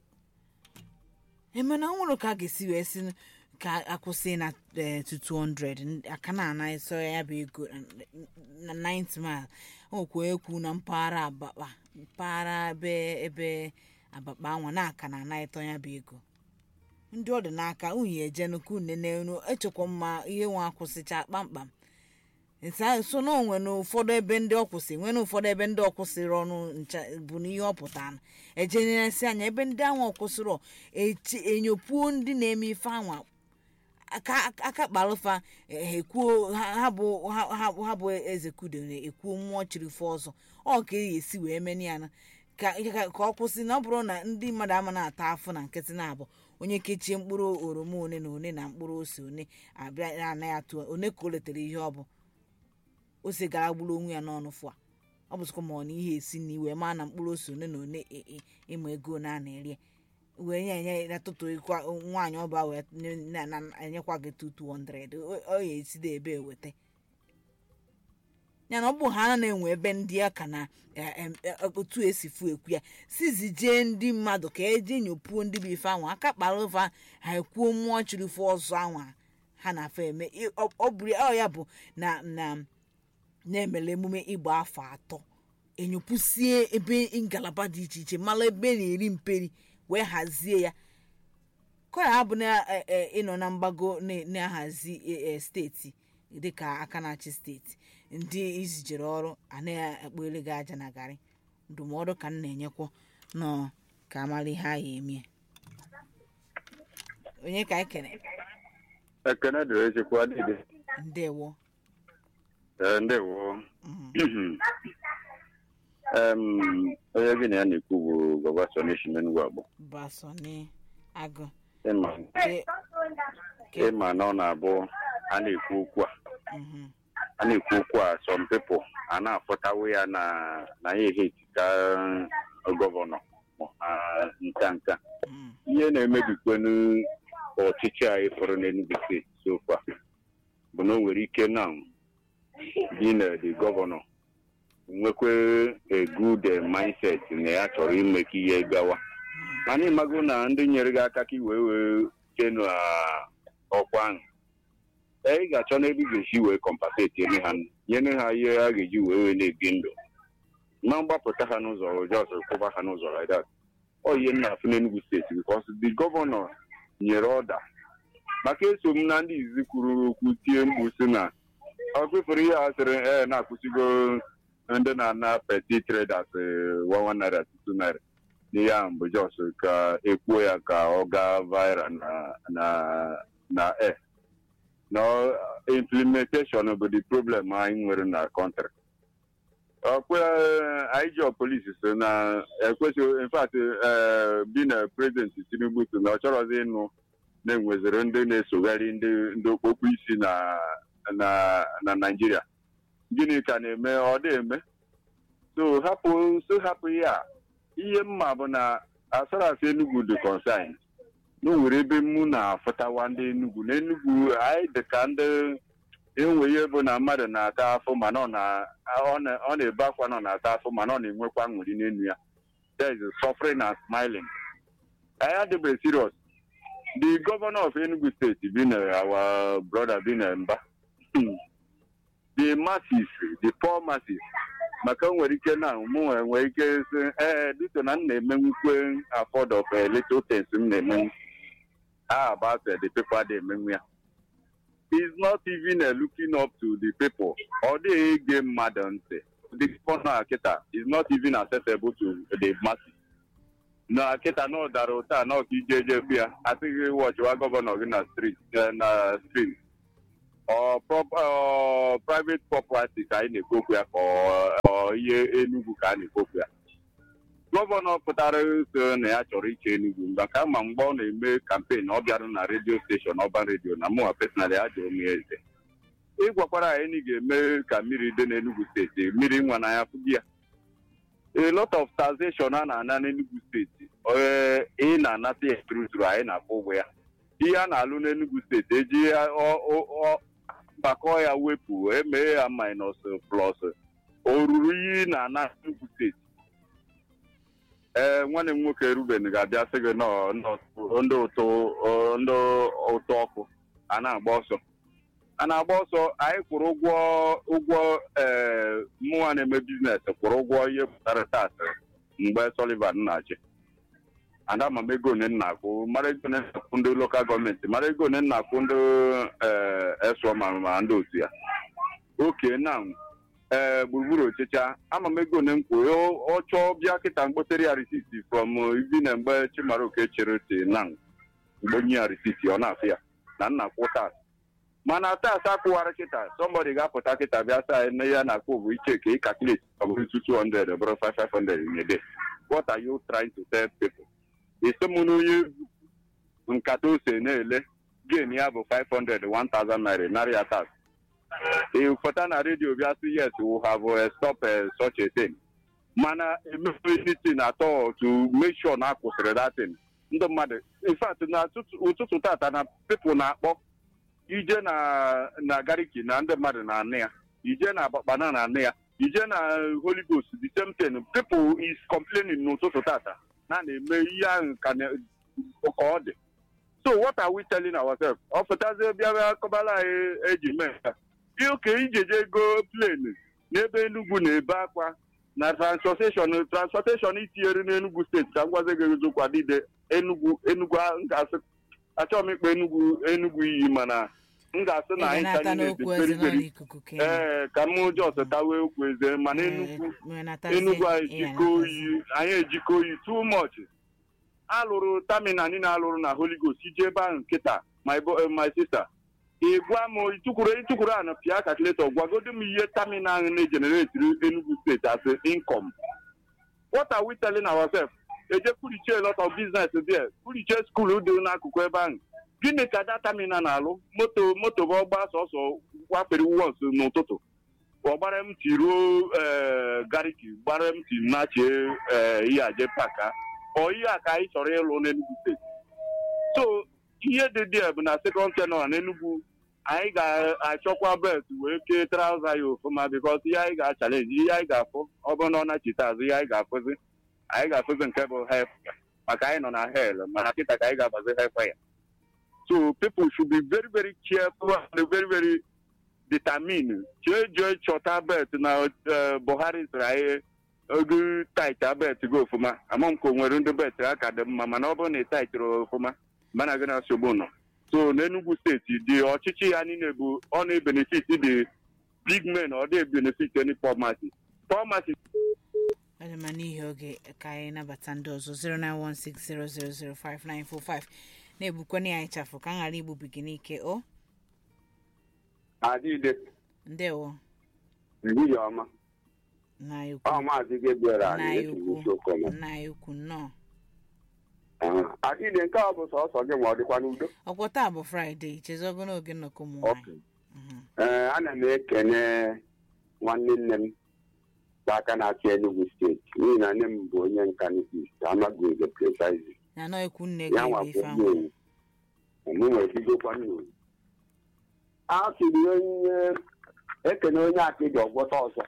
emena nwụrụ ka a ga-esi wee si n- ka akwụsị na eh, to 200 n- aka na ana eso ya bụ ego na 90 mile okwu ekwu na mpaghara abakpa mpaghara ebe ebe abakpa anwa na aka na ana ịtọ ya bụ ego ndị ọ dị n'aka unyi eje nnukwu unu echekwa mma ihe nwa akwụsịcha kpamkpam nsa so na onwe na ụfọdụ ebe ndị ọ kwụsị nwee na ụfọdụ ebe ndị ọ kwụsịrị ọnụ ncha bụ na ihe ọ pụtara ejenyeresi anya ebe ndị anwa ọ kwụsịrị echi enyopuo ndị na-eme ife anwa aka aka kpalụfa eh, ekwuo ha ha bụ ha ha- ha bụ eze kudere ekwuo mmụọ chiri fe ọzọ ọ ka e esi wee meni ya na ka ka ka ọ kwụsị na ọ bụrụ na ndị mmadụ ama na-ata afụ na nkịtị na-abụ onye kechie mkpụrụ oroma one na one na mkpụrụ ose one abịa anaghị atụ one ka o letere ihe ọ bụ ose gara gburu onwe ya n'ọnụ fụa ọ bụzikwa ma ọ na ihe esi na iwe maa na mkpụrụ ose one na one ị- ị- ịma ego na a na-eri wee nye enye na tụtụ ikwa nwaanyị ọba wee nye- na- na- enyekwa gị 2200 ọ ọ ya esi dị ebe eweta ya na ọ bụ ha na-enwe ebe ndị aka na eh, em, eh, otu esi fu ekwu ya sizi jee ndị mmadụ ka eje nyopuo ndị bụ ife anwa aka kpara ụfa ha ekwuo mmụọ chiri fụ ọzọ anwa ha na-afọ eme ị- ọ ọ bụrụ ọ ya bụ na na na-emere emume ịgba afọ atọ enyopusie ebe ngalaba dị iche iche mara ebe na-eri mperi wee hazie ya ka ya bụ na eh, eh, ịnọ na mgbago na- na-ahazi eh, eh, steeti dịka aka na-achị steeti ndị izijere ọrụ a na-akpọere gị aja na garị ndụmọdụ ka m na-enyekwa nọ ka amara ihe a ya eme onye ka anyị kere ekene dịrị echekwa dịdị ndewo Ee, ndewo Mhm. Em, onye gị na ya na-ekwu bụ gọvanọ nation Enugu Agbo basoni agụ ịma Ke- ke- ịma na ọ na-abụ a na-ekwu okwu a mhm. a na-ekwu okwu a some people a na-afọtawo ya na na ya eheti ka gọvanọ ma nka nka Mm. ihe na-emebikwenu ọchịchị a ịfọrọ n'Enugu steeti so far bụ na o nwere ike na dị na the gọvanọ nwekwe a good eh, mindset na ya chọrọ ime ka ihe gawa mana ịmago na ndị nyere gị aka ka i wee wee chenu ọkwa ahụ ee, ị ga-achọ n'ebe ị ga-esi wee kọmpaseti eme ha nyere ha ihe a ga-eji wee wee na-ebi ndụ ma mgbapụta ha n'ụzọ jos kwụba ha n'ụzọ like that ọ ihe nna afụ n'Enugu steeti because the gọvanọ nyere ọda maka eso m na ndị izizi kwuru okwu tie mkpu si na ọ kwefere ihe a sịrị ee na-akwụsịgo ndị na-ana peti traders wawa naira tutu naira n'ihe ahụ bụ jos ka ekwuo ya ka ọ gaa viral na na na air na ọ- implementation bụ the problem anyị nwere na kọntrị ọkwa anyị ji polisi so na ekwesịghị infact bi na prezident tinubu so na ọ chọrọzi ịnụ na-enweziri ndị na-esogharị ndị ndị okpokpo isi na na na naijiria gịnị ka na-eme ọ dị eme so hapụ so hapụ ya ihe mma bụ na asọrasị enugwu dị consign na o nwere ebe mụ na-afụtawa ndị enugwu na enugwu anyị dị ka ndị enwe ihe bụ na mmadụ na-ata afọ mana ọ na- ọ na- ọ na-ebe akwa na ọ na-ata afọ mana ọ na-enwekwa nwuri n'elu ya there is suffering and smiling anyị adịbeghị serious the governor of enugu state bi na our brother bi na mba the masses the poor masses maka o nwere ike na mụ nwere ike sị ee dịka na m na-emenwukwe afford of a little things m na-emenwu ah about uh, the people a na-emenwu ya is not even uh, looking up to the people ọ dịghị ege mmadụ ntị the governor Akita is not even accessible to the masses. Na Akita na ọ dara ụta na ọka ije eje fụ ya asịghị wọchịwa gọvanọ gị na street eh, na street ọ prop- ọ private property ka anyị na-ekwu okwu ya ka ọ- ọ ihe Enugu ka a na-ekwu okwu ya gọvanọ pụtara so na ya chọrọ iche Enugu maka ma mgbe ọ na-eme kampen ọ bịara na redio steshọn ọban redio na mụnwa personally ya jụrụ m ya eze ịgwakwara anyị na ị ga-eme ka mmiri dị n'Enugu steeti mmiri nwa na ya fụgị ya a lot of taxation a na-ana n'Enugu steeti ee ị na-anata ya turuturu anyị na-akwụ ụgwọ ya ihe a na-alụ n'Enugu steeti eji ya ọ- ọ- ọ- gbakọọ ya wepụ emee ya minus plus o ruru ihe ị na-ana n'Enugu steeti ee nwanne m nwoke Ruben ga-abịa sị gị nọ nọ ndị ụtụ ọ, ndị ụtụ ọkụ a na-agba ọsọ a na-agba ọsọ anyị kwụrụ ụgwọ ụgwọ ee mụnwa na-eme biznes kwụrụ ụgwọ ihe pụtara taasị mgbe Sullivan na-achị ada ma m ego one nna akwụ mara ego one nna akwụ ndị lokal gọọmenti mara ego one nna akwụ ndị ee esọ ma ma ndị otu ya oke na ee gburugburu ọchịcha ama m ego one m kwụ ọ chọọ bịa kịta mkpotere ya risiti from ibi na mgbe Chimaroke chere ti na mgbe nye ya risiti ọ na-afụ ya na nna kwụ taasị mana taasị akwụwara kịta somebody ga-apụta kịta bịa saa na ya na-akwụ bụ iche ka ị calculate ọ bụrụ 200 bụrụ 500 in a day what are you trying to tell people ise mụ na onye nkata ose na-ele gain ya bụ 500 1000 naira narị ya tax ịfọta na redio bịa sị yes we have uh, stop uh, such a thing mana emefe anything at all to make sure na akwụsịrị that thing ndị mmadụ in fact na ụtụtụ- ụtụtụ tata na people na-akpọ ije na na gariki na ndị mmadụ na-anụ ya ije na abakpana na anụ ya ije na holy ghost the same thing people is complaining n'ụtụtụ tata na na-eme ihe ahụ ka na- ka ọ dị so what are we telling ourselves ọ pụtazie bịa bịa kọbala anyị eji mee nka dị oke ijeje ego plane n'ebe Enugu na-ebe akwa na transportation transportation itinyere n'Enugu steeti ka m gwazi gị eziokwu adịde Enugu Enugu a- m ga-asị achọghị m ikpe Enugu Enugu iyi mana m ga-asị na ị anyị na-ata ka niile n'okwu dị eze very nọ very n'ikuku ka ị nọ. ee ka m jos tawe okwu eze mana Enugu Enugu anyị jikọ oyi anyị ejikọ oyi too much alụrụ taminal niile alụrụ na Holy Ghost ije ebe ahụ nkịta my bo- eh, my sister ị gwa m ịtụkwuru ịtụkwuru a na pịa calculator gwagodo m ihe taminal ahụ na-ejeneretiri Enugu steeti as a income what are we telling ourselves eje kwurichie a lot of business there kwurichie skuul dị n'akụkụ ebe ahụ gịnị ka that terminal na-alụ moto moto bụ ọgba sọsọ wafere wọs n'ụtụtụ ọ gbara m ti ruo ee gariki gbara m ti nachie ee ihe aje paka ọ ihe a ka anyị chọrọ ịlụ n'Enugu steeti so ihe dị dị bụ na sekọnd tenọ n'Enugu anyị ga-achọkwa bet wee kee trauza ya ofụma bikọs ihe anyị ga-achalenji ihe anyị ga-afụ ọ bụrụ na ọ nachite azụ ihe anyị ga-afụzi anyị ga-afụzi nke bụ hef maka anyị nọ na hel mana kịta ka anyị ga-agbazi hefa ya so people should be very very careful and very very determined jee jee chọta bet na eh, Buhari sịrị anyị ogo tait bet go ofụma ama m ka o nwere ndị bet ha ka dị mma mana ọ bụrụ na ị taitịrị ofụma mana gị na nsogbu nọ so n'Enugu steeti dị ọchịchị ya niile bụ ọ na-ebenefit dị big men ọ dị benefit any poor masses poor masses ọ dị mma n'ihi oge ka anyị nabata ndị ọzọ 09160005945 na-ebukwana ya ịchafụ ka m ghara igbubi gị n'ike o adịde ndewo ehihie ọma nna anyị ọ ukwu maazị Gabriel nna anyị anyị esi ukwu n'isi okoma nna anyị ukwu nnọọ adịde nke a bụ sọsọ gị ma ọ dịkwa n'udo ọkwọ taa bụ fraịde chezogo n'oge nnọkọ ụmụ nwaanyị Okay. ee ana m ekene nwanne nne m bụ aka na-achị Enugu steeti n'ihi na nne m bụ onye nka n'East amaghị eze precisely na anọ ekwu nne ya gị nwa bụ bụ ife onye ahụ owu mụ nwere bidokwa nna a sịrị onye ekene onye akịdị ọgwọta ọzọ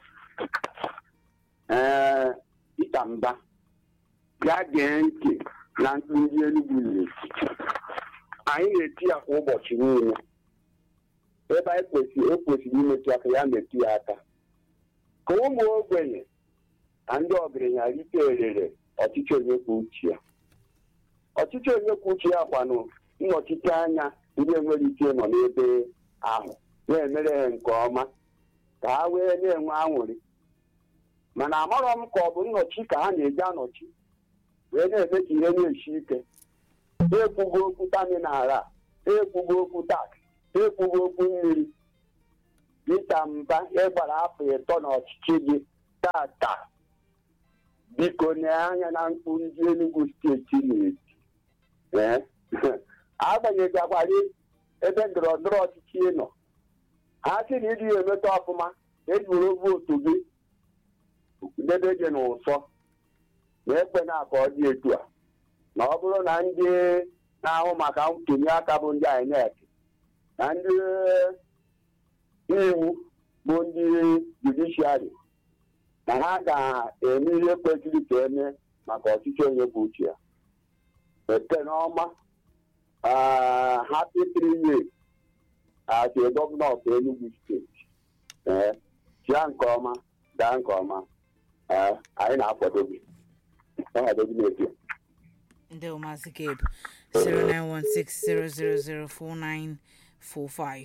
ee Peter Mba ya gee ntị na mkpu ndị Enugu na-eti anyị na-eti ya kwa ụbọchị niile ebe anyị kwesịrị ekwesịrị imetụ aka ya metụ ya aka ka ụmụ ogbenye na ndị ọgaranya rite erere ọchịchị onye kwuo uche ya ọchịchị onye kwuo uche ya kwanụ nnọchite anya ndị enwere ike nọ n'ebe ahụ na-emere ha nke ọma ka ha wee na-enwe aṅụrị mana amarọ m ka ọ bụ nnọchi ka ha na-eji anọchi wee na-eme ka ihe na-esi ike ekwugo okwu taminal a ekwugo okwu tak ekwugo okwu mmiri dịka mba ịgbara afọ ịtọ n'ọchịchị gị tata biko nee anya na mkpu ndị Enugu steeti na-eti ee agbanyeghị agbara ebe ndọrọ ndọrọ ọchịchị ị nọ ha sị na ịdị ya emeta ọfụma ejuru vootu gị debe gị n'ụsọ na ekpe na-aka ọ dị etu a na ọ bụrụ na ndị na-ahụ maka ntụnye aka bụ ndị INEC na ndị iwu bụ ndị judishiari na ha ga-eme ihe kwesịrị ka eme maka ọchịchị onye bụ uche ya ete n'ọma happy three years as a governor of Enugu steeti ee chia nke ọma gaa nke ọma ee anyị na-akwado gị ọnọdụ gị na-eto ndị ụmụazị gabe 09160004945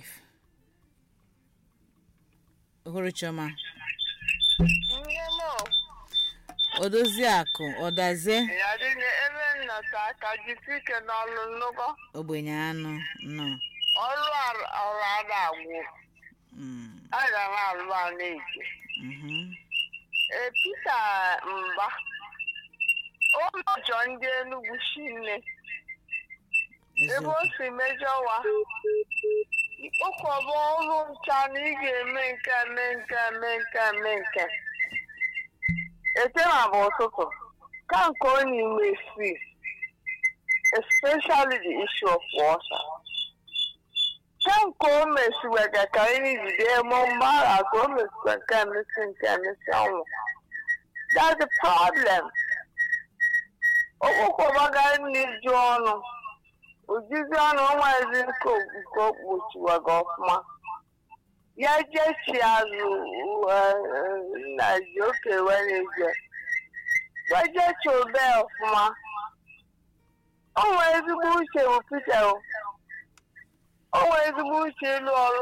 ohuru chioma Nne m odozi akụ ọdazie ya dị na ebe nnọta aka jisi ike n'ọlụ nnukwu ogbenye anụ nọ ọrụ ar- ọrụ ada agwụ Mm, a ga na-alụ a na-eje mhm. ee Pita Mba ụlọjọ ndị Enugu shinne ebe eziokwu o si mejọwa ịkpọkọba ọrụ ncha na ị ga-eme nke a, mee nke a, mee nke a, mee nke a. etema bụ ụtụtụ ka nke ọ n'ime si especially the issue of water ka nke o mesiwega ka anyị jide mụ mgbara ka o mesiwa nke a mesi nke a mesi ọnwụ that's the problem okpokọbaga nri ju ọnụ ojizi ọnụ onwezi nke nke o kpuchiwaga ọfụma ya jechi azụ nna ji oke were je gbajechi obe ọfụma o nwere ezigbo uche bụ Peter o o nwere ezigbo uche ịlụ ọrụ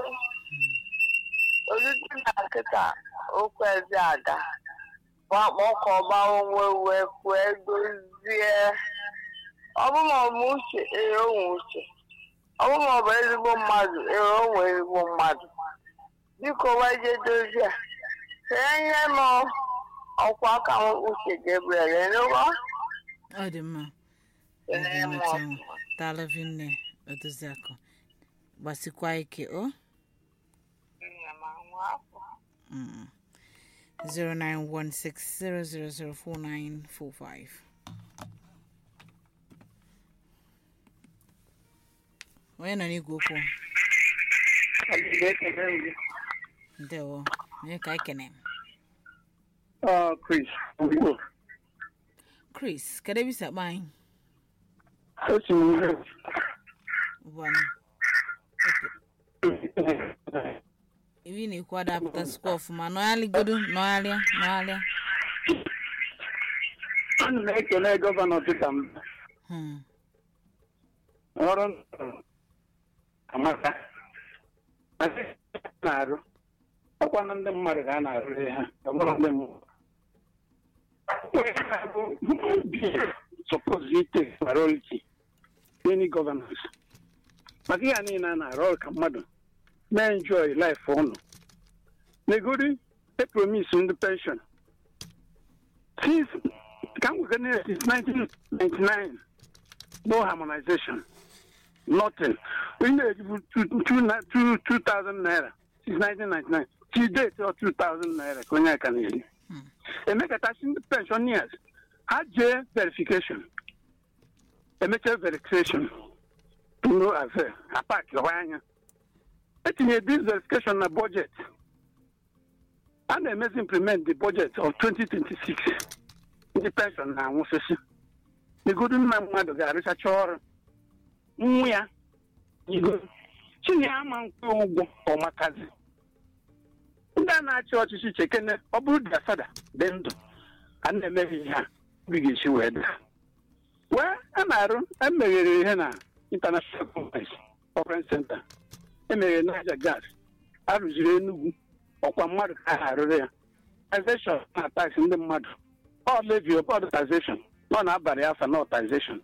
ozidi na nkịta okwu eze ada wakpọkọ ọba onwe wee kwue dozie ọbụma ọbụ uche ee onwe uche ọbụma ọ bụ ezigbo mmadụ ee onwe ezigbo mmadụ biko weje dozie see ihe m ọkwa aka m uche Gabriel enugo ọ dị mma Ee, Ezi ma nweta ọ- nwa. daalụ vinne odozi akụ gbasikwa ike o Nna m anwụ afọ. Mm. 09160004945 onye nọ n'igwe okwu ndewo onye ka ekene Chris chris kedu ebe isi akpa anyị otu ihe ụbọanyị ibi na-ekwu adapụta sikwa ọfụma nọgharịgodo nọgharịa nọgharịa ana m ekele gọvanọ Peter Mba Hmm. ọrụ amaka Masị na-arụ ọkwa na ndị mmadụ ka a na-arụ ha ọ bụrụ ndị mmadụ Onye na-abụ suppose ite priority any governance maka ihe a niile a na-arụ ọrụ ka mmadụ mee enjoy life ụnụ negori epromise ndị pension since ka m gwekene since 1999 no harmonization nothing we na-ejibu 2000 naira since 1999 till date or 2000 naira ka onye aka na-eri emekatachi ndị pensioners ha jee verification emecha verification no affair apaki ọwa anya etinye this verification na budget a na-emezi implement the budget of 2026 ndị pension na-anwụsịsị negodu nna mmadụ ga-arụchacha ọrụ nwa ya igo chinye ama nkwe ụgwọ ọmakazi ndị a na-achị ọchịchị chekene ọ bụrụ dị asada dị ndụ a na-emeghị ihe a obi ga-esi wee daa wee a na-arụ emeghere ihe na international conference conference center emeghere naija gas arụziri enugwu ọkwa mmadụ ka a arụrụ ya taxation na tax ndị mmadụ ọ levy ọbọdụ taxation ọ na-abalị afa na taxation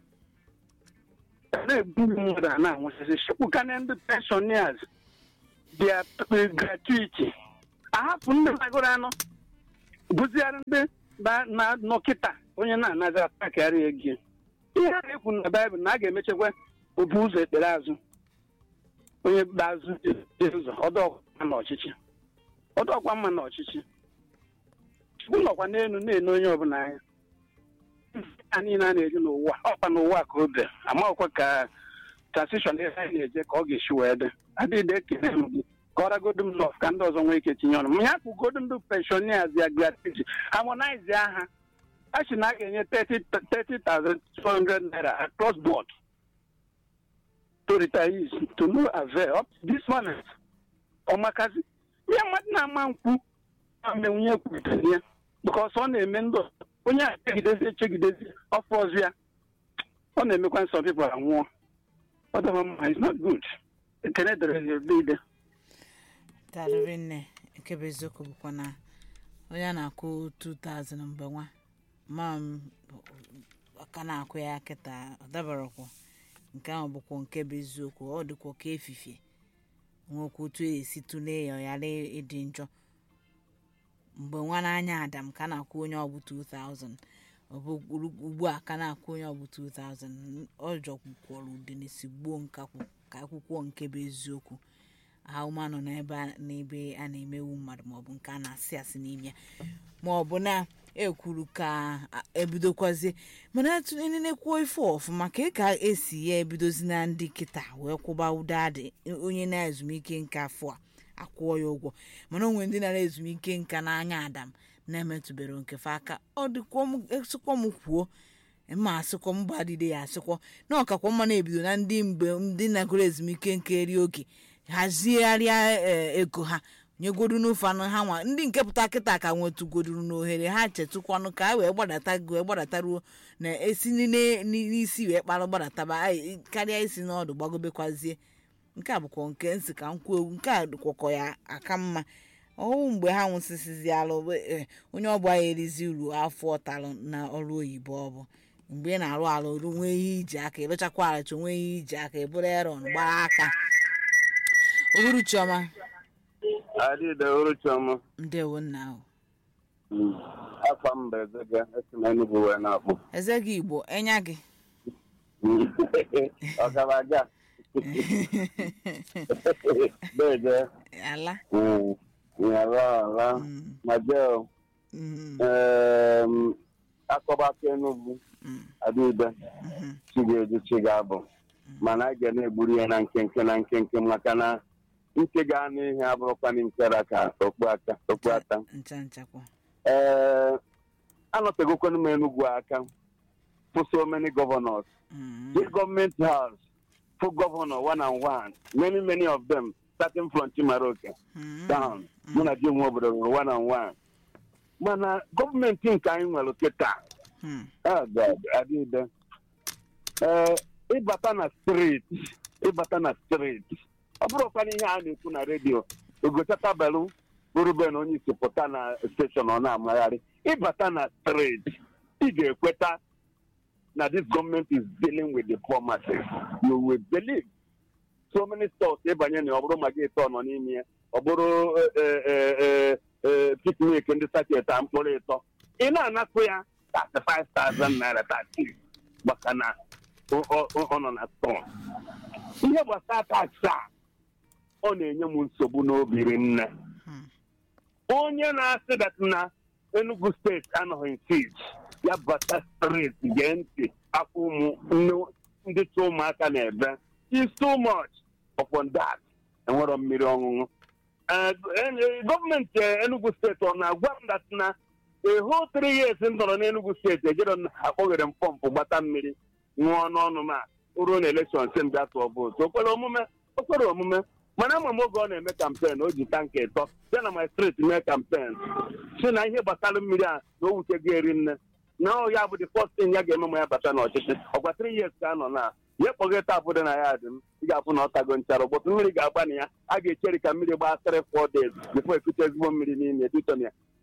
na-ebu mmadụ a na-anwụsịsị chịpụkana ndị pensioners bịa gratuity ahapụ ndị nagoro anọ bụziarị ndị na-anọ kịta onye na-anazi atakarị ego ihe a na-ekwu na baịbụl na a ga-emechekwa obu ụzọ ekpere azụ onye gba azụ dị ụzọ ọdọọkwa na ọchịchị ọdọọkwa mma na ọchịchị chukwu nọkwa n'elu na-ene onye ọbụla anya a niile a na-eji n'ụwa ọkwa n'ụwa ka o dị amaghịkwa ka transishọn ihe anyị na-eje ka ọ ga-esi wee dị adịghị ekele m gị kọragodu m lọf ka ndị ọzọ nwee ike tinye ọnụ m ya kwugodu ndị penshonias ya gratuity harmonize aha a sị na a ga-enye 30,200 naira across board to retirees to no avail up to this moment ọmakazi ihe mmadụ na-ama nkwu amenwunye kwutere ya bikos ọ na-eme ndị onye a echegidezi echegidezi ọfọ ọzọ ya ọ na-emekwa nsọ pipụl anwụọ ọ dịghị mma is not good ekene dere ya ide darịrị nne nke bụ eziokwu bụkwa na onye a na-akwụ 2000 mgbe nwa ma m aka na-akwụ ya kịta ọ dabarakwa nke ahụ bụkwa nke bụ eziokwu ọ dịkwa ka efifie nwekwa otu esi tụlee ya ọ ghara ịdị njọ mgbe nwa n'anya adam ka na-akwụ onye ọbụ 2000 ọ bụ ugbu a ka na-akwụ onye ọbụ 2000 ọ jọkwukwọrọ udenesi gbuo nkakwụ ka akwụkwọ nke bụ eziokwu ahụma nọ n'ebe n'ebe a na-emewu mmadụ maọbụ nke a na-asị asị n'ime ya maọbụ na ekwuru ka ebidokwazie mana na-ekwuo ife ọfụma ka ka esi ya ebidozi na ndị kịta wee kwụba ụda adị onye na-ezumike nka afọ a akwụọ ya ụgwọ mana onwe ndị nara ezumike nka n'anya adam na-emetụbere nkefe aka ọ dịkwa m kwuo ma asịkwa m gbadide ya asịkwa na ọkakwa mma na-ebido na ndị mgbe ndị nagoro ezumike nka eri oge hazigharịa ego ha nyegodu n'ofe anụ ha nwa ndị nke pụta kịta ka nwetụgoduru n'ohere ha chetukwanụ ka a wee gbadata wee gbadataruo na esi n'isi wee kpara gbadataba karịa isi n'ọdụ gbagobekwazie nke a bụkwa nke nsị ka nkwu egwu nke a kwọkọ ya aka mma ọhụụ mgbe ha nwụsịsịzi alụ onye ọbụla ya erizi uru afọ ọtalụ na ọrụ oyibo ọ bụ mgbe ị na-arụ alụ nwee ihe iji aka ịrụchakwa arụcha nwee ihe iji aka ebụrụ eron gbara aka uhuruchiọma adịde uruchiọma ndewo nna ahụ afọ mba ezega esi na enugwu wee na-akpụ eze gị igbo enya gị ọgaraga bege ala nyara ala majel akọbaka enugwu adịbe chiga-eji chiga abụ mana a ga na-egburu ya na nkenke na nkenke maka na nke ga anụ ihe abụrụkwana nkera ka okpu aka okpu ata ncha nchakwa ee anọtegokwana m enugwu aka for so many governors this government house for governor one and one many many of them starting from chimaroke down mụ na ji nwe obodo rụrụ one and one mana gọọmenti nke anyị nwere kịta adịde ee ịbata na steeti ịbata na steeti ọ bụrụkwana ihe a na-ekwu na redio ogochatabelu bụrụben onye isi pụta na steshọn ọ na-amagharị ịbata na steeti ị ga-ekweta na this government is dealing with the poor masses you will believe so many stores ịbanye na ọ bụrụ ma gị ịtọ nọ n'ime ya ọ bụrụ piknik ndị sacheta mkpụrụ ịtọ ị na-anakụ ya 35,000 naira 30 maka na ọ nọ na stọọ ihe gbasara taksị a ọ na-enye m nsogbu n'obi rinne onye na-asị dat na enugu steeti anọghị nsit ya bata steeti gee ntị afọ ụmụ ndị tụ ụmụaka na-ebe is too much upon that enwero mmiri ọṅụṅụ gọọmenti enugu steeti ọ na-agwa m dat na eho three years m nọrọ n'enugu steeti ejere akpọghere m pọmpụ gbata mmiri ṅụọ n'ọnụ m a ruo na elekshọn si m bịa tụọ vootu okwere omume okwere omume mana ama m oge ọ na-eme kampen o ji tanka ịtọ bịa na my street mee kampen si na ihe gbasara mmiri a na o wutego eri nne na ọ ya bụ the first thing ya ga-eme ma ya bata n'ọchịchị ọgwa three years ka a nọ na ya kpọghe tapụ dị na ya dị m ị ga-afụ na ọ tago nchara ụbọchị mmiri ga-agba na ya a ga-echeri ka mmiri gbaa three four days before ekute ezigbo mmiri n'ime edito na ya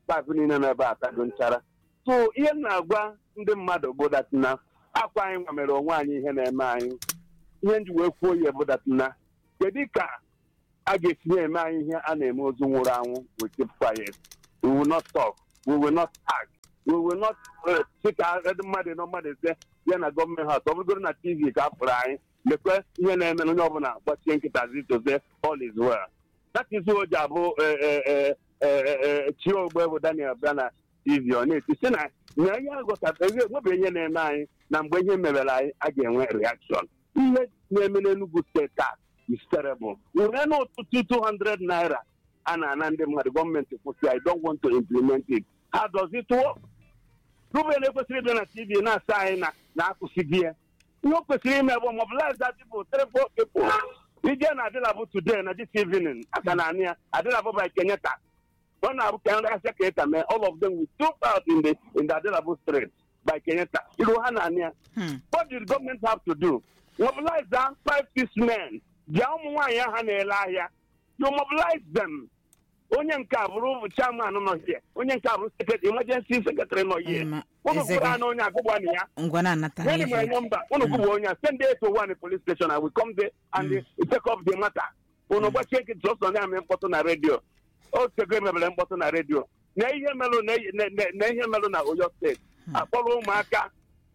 paịpụ niile n'ebe a tago nchara so ihe m na-agwa ndị mmadụ bụ datina akwa anyị nwa mere onwe anyị ihe na-eme anyị ihe nji wee kwuo ya bụ datina kedu ka a ga-etinye eme anyị ihe a na-eme ozu nwụrụ anwụ we keep quiet we will not talk we will not act we will not uh, sị ka ndị mmadụ nọ mmadụ ise ya na gọọmenti haus ọ bụgoro na tv ka a fụrụ anyị lekwe ihe na-eme na onye ọbụla gbachie nkịta zitoze all is well that is o ji abụ eh, eh, eh, eh, eh, chi ogbe bụ daniel bịa na tv ọ na-eti si na na ihe agụtara nwebe ihe na-eme anyị na mgbe ihe mebere anyị a ga-enwe reaction ihe na-eme n'Enugu steeti a is terrible nwere n'ụtụtụ 200 naira a na-ana ndị mmadụ gọọmenti kwụsị I don't want to implement it how does it work Ruben ekwesịrị ịbịa na tv na-asa anyị na na-akwụsịghị ya ihe o kwesịrị ime bụ mobilize that people three four people ije na adịlabụ today na this evening aka na anị ya adịlabụ by Kenyatta ọ na-abụ ka nrị asịa Kenyatta mee all of them will stop out in the in the adịlabụ street by Kenyatta iru ha na anị ya Hmm. what did government have to do mobilize that five six men bịa ụmụ nwaanyị ahụ na-ele ahịa you mobilize them onye nke a bụrụ chairman nọ here onye nke a bụrụ secretary emergency secretary nọ here Ma- unu Ezeka. kwuru na onye agụgba na ya ngwa na-anata When my ihe number, unu gụgba onye a, send it to one police station. I will come there and mm. take up the matter. Unu gbachie nkịtị sọsọ na-eme mkpọtụ na redio. O tego emebere mkpọtụ na redio. Na ihe melụ na na- na- na ihe melụ na Oyo steeti. Akpọrọ ụmụaka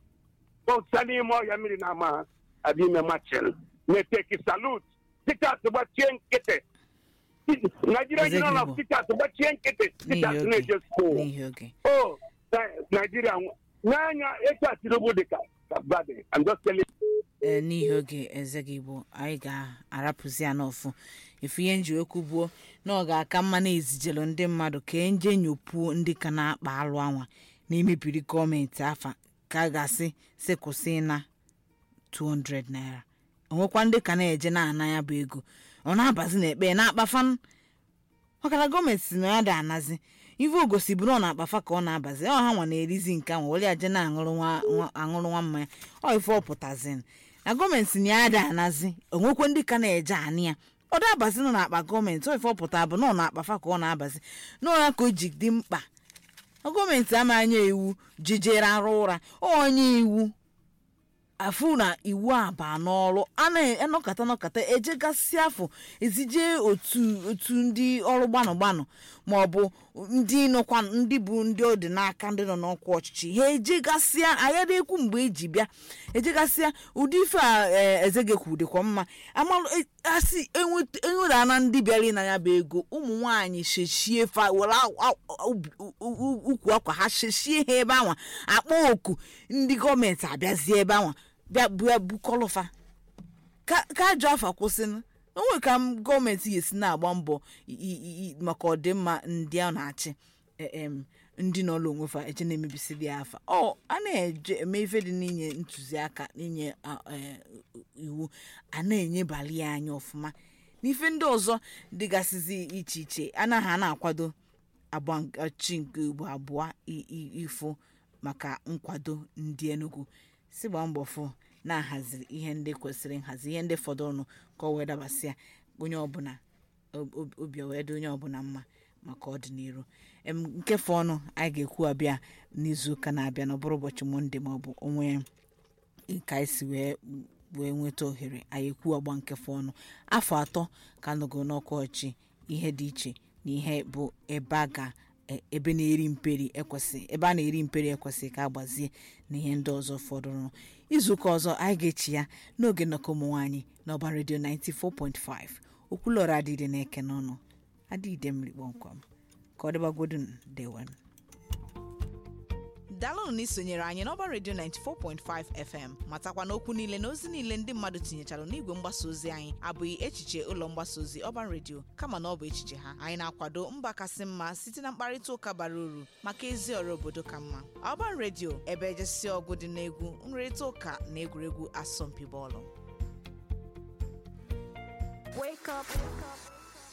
kpọsa n'ime ọhịa mmiri na ama ha abịa ime machin. Na-eteki salut. Tikas gbachie nkịtị. Nigeria Eze Union gị of bụ. Teachers gbachie nkịtị. n'ihi Tikas oge na-eje school. n'ihi oge Oh, Nigeria, n'anya etu a Tinubu dị ka ka Biden. I'm just telling ee n'ihi oge eze gị bụ anyị ga-arapụzi ya n'ọfụ efu ihe nji okwu buo na ọ ga-aka mma na ezijelu ndị mmadụ ka e nje nyopuo ndị ka na-akpa alụ anwa na-emebiri gọọmenti afa ka a ga-asị sị kwụsị na 200 naira onwekwa ndị ka na-eje na-ana ya bụ ego ọ na-abazi na ekpe na-akpafan ọkara gọọmenti si na ya dị anazi ife ogosi bụrụ ọ na-akpafa ka ọ na-abazi ọ ha nwa na-erizi nke ahụ were aje na-aṅụrụ nwa nwa- aṅụrụ nwa mmanya ọ ife ọ pụtazin na gọọmenti si na ya dị anazi onwekwe ndị ka na-eje anị ya ọ dabazi nọ n'akpa gọọmenti ọ ife ọ pụta bụ na ọ na-akpafa ka ọ na-abazi n'ụra ka o ji dị mkpa na gọọmenti ama anya iwu jijere arụ ụra onye iwu afụ na iwu a baa n'ọrụ a na-anọkọta nọkọta ejegasị afọ ezije otu otu ndị ọrụ gbanụ gbanụ ma ọ bụ ndị nọkwa ndị bụ ndị ọ dị n'aka ndị nọ n'ọkwa ọchịchị ha ejegasịa ayara ekwu mgbe eji bịa ejegasịa ụdị ife a e, eze gekwu dịkwa mma amalụ e- asị enwere na ndị bịara ịna ya bụ ego ụmụ nwaanyị shechie fa were a- a- ubi- u- u- ukwu akwa ha shechie ha ebe anwa akpọ oku ndị gọọmenti abịazie ebe anwa bịa bịa bukọlụfa ka ka ajọ afa kwụsịnụ onwe ka m gọọmenti ga-esi na-agba mbọ i- i- i- maka ọdịmma ndị a na-achị e- em, ndị nọ n'onwefa eche na-emebisi dị afa ọ a na-eje eme ife dị n'inye ntụziaka n'inye a, e, iwu a na-enyebali ya anya ọfụma n'ife ndị ọzọ dịgasịzi iche iche anaghị a na-akwado agba nke- chi nke ugbo abụọ i- i- ifo maka nkwado ndị Enugu si gbaa mbọ fụ na-ahaziri ihe ndị kwesịrị nhazi ihe ndị fọdụrụnụ ka ọ wee dabasịa onye ọbụla ob- ob- obi wee dị onye ọbụla mma maka ọdịnihu em nke fọ ọnụ anyị ga-ekwu abịa n'izuụka na-abịa na ọ bụrụ ụbọchị monde maọbụ onwe ka anyị si wee wee nweta ohere anyị ekwu agba nke fọ ọnụ afọ atọ ka anọgo n'ọkwa ọchị ihe dị iche na ihe bụ ebe a ga e- ebe na-eri mperi ekwesị ebe a na-eri mperi ekwesị ka agbazie na ihe ndị ọzọ fọdụrụ izuụka ọzọ anyị ga-echi ya n'oge nnọkọ ụmụ nwaanyị n'ọba redio 94.5 okwulọrọ adịde na-eke n'ọnụ adịde mmiri kpọmkwem ka ọ dịbagodu dewen daalụnụ na isonyere anyị n'ọba redio 94.5 fm matakwa na okwu niile na ozi niile ndị mmadụ tinyechara n'igwe mgbasa ozi anyị abụghị echiche ụlọ mgbasa ozi ọban redio kama na ọ bụ echiche ha anyị na-akwado mba kasị mma site na mkparịta ụka bara uru maka ezi ọrụ obodo ka mma ọban redio ebe ejesi ọgụ dị n'egwu nrịrịta ụka na egwuregwu asọmpi bọọlụ Wake up, wake up.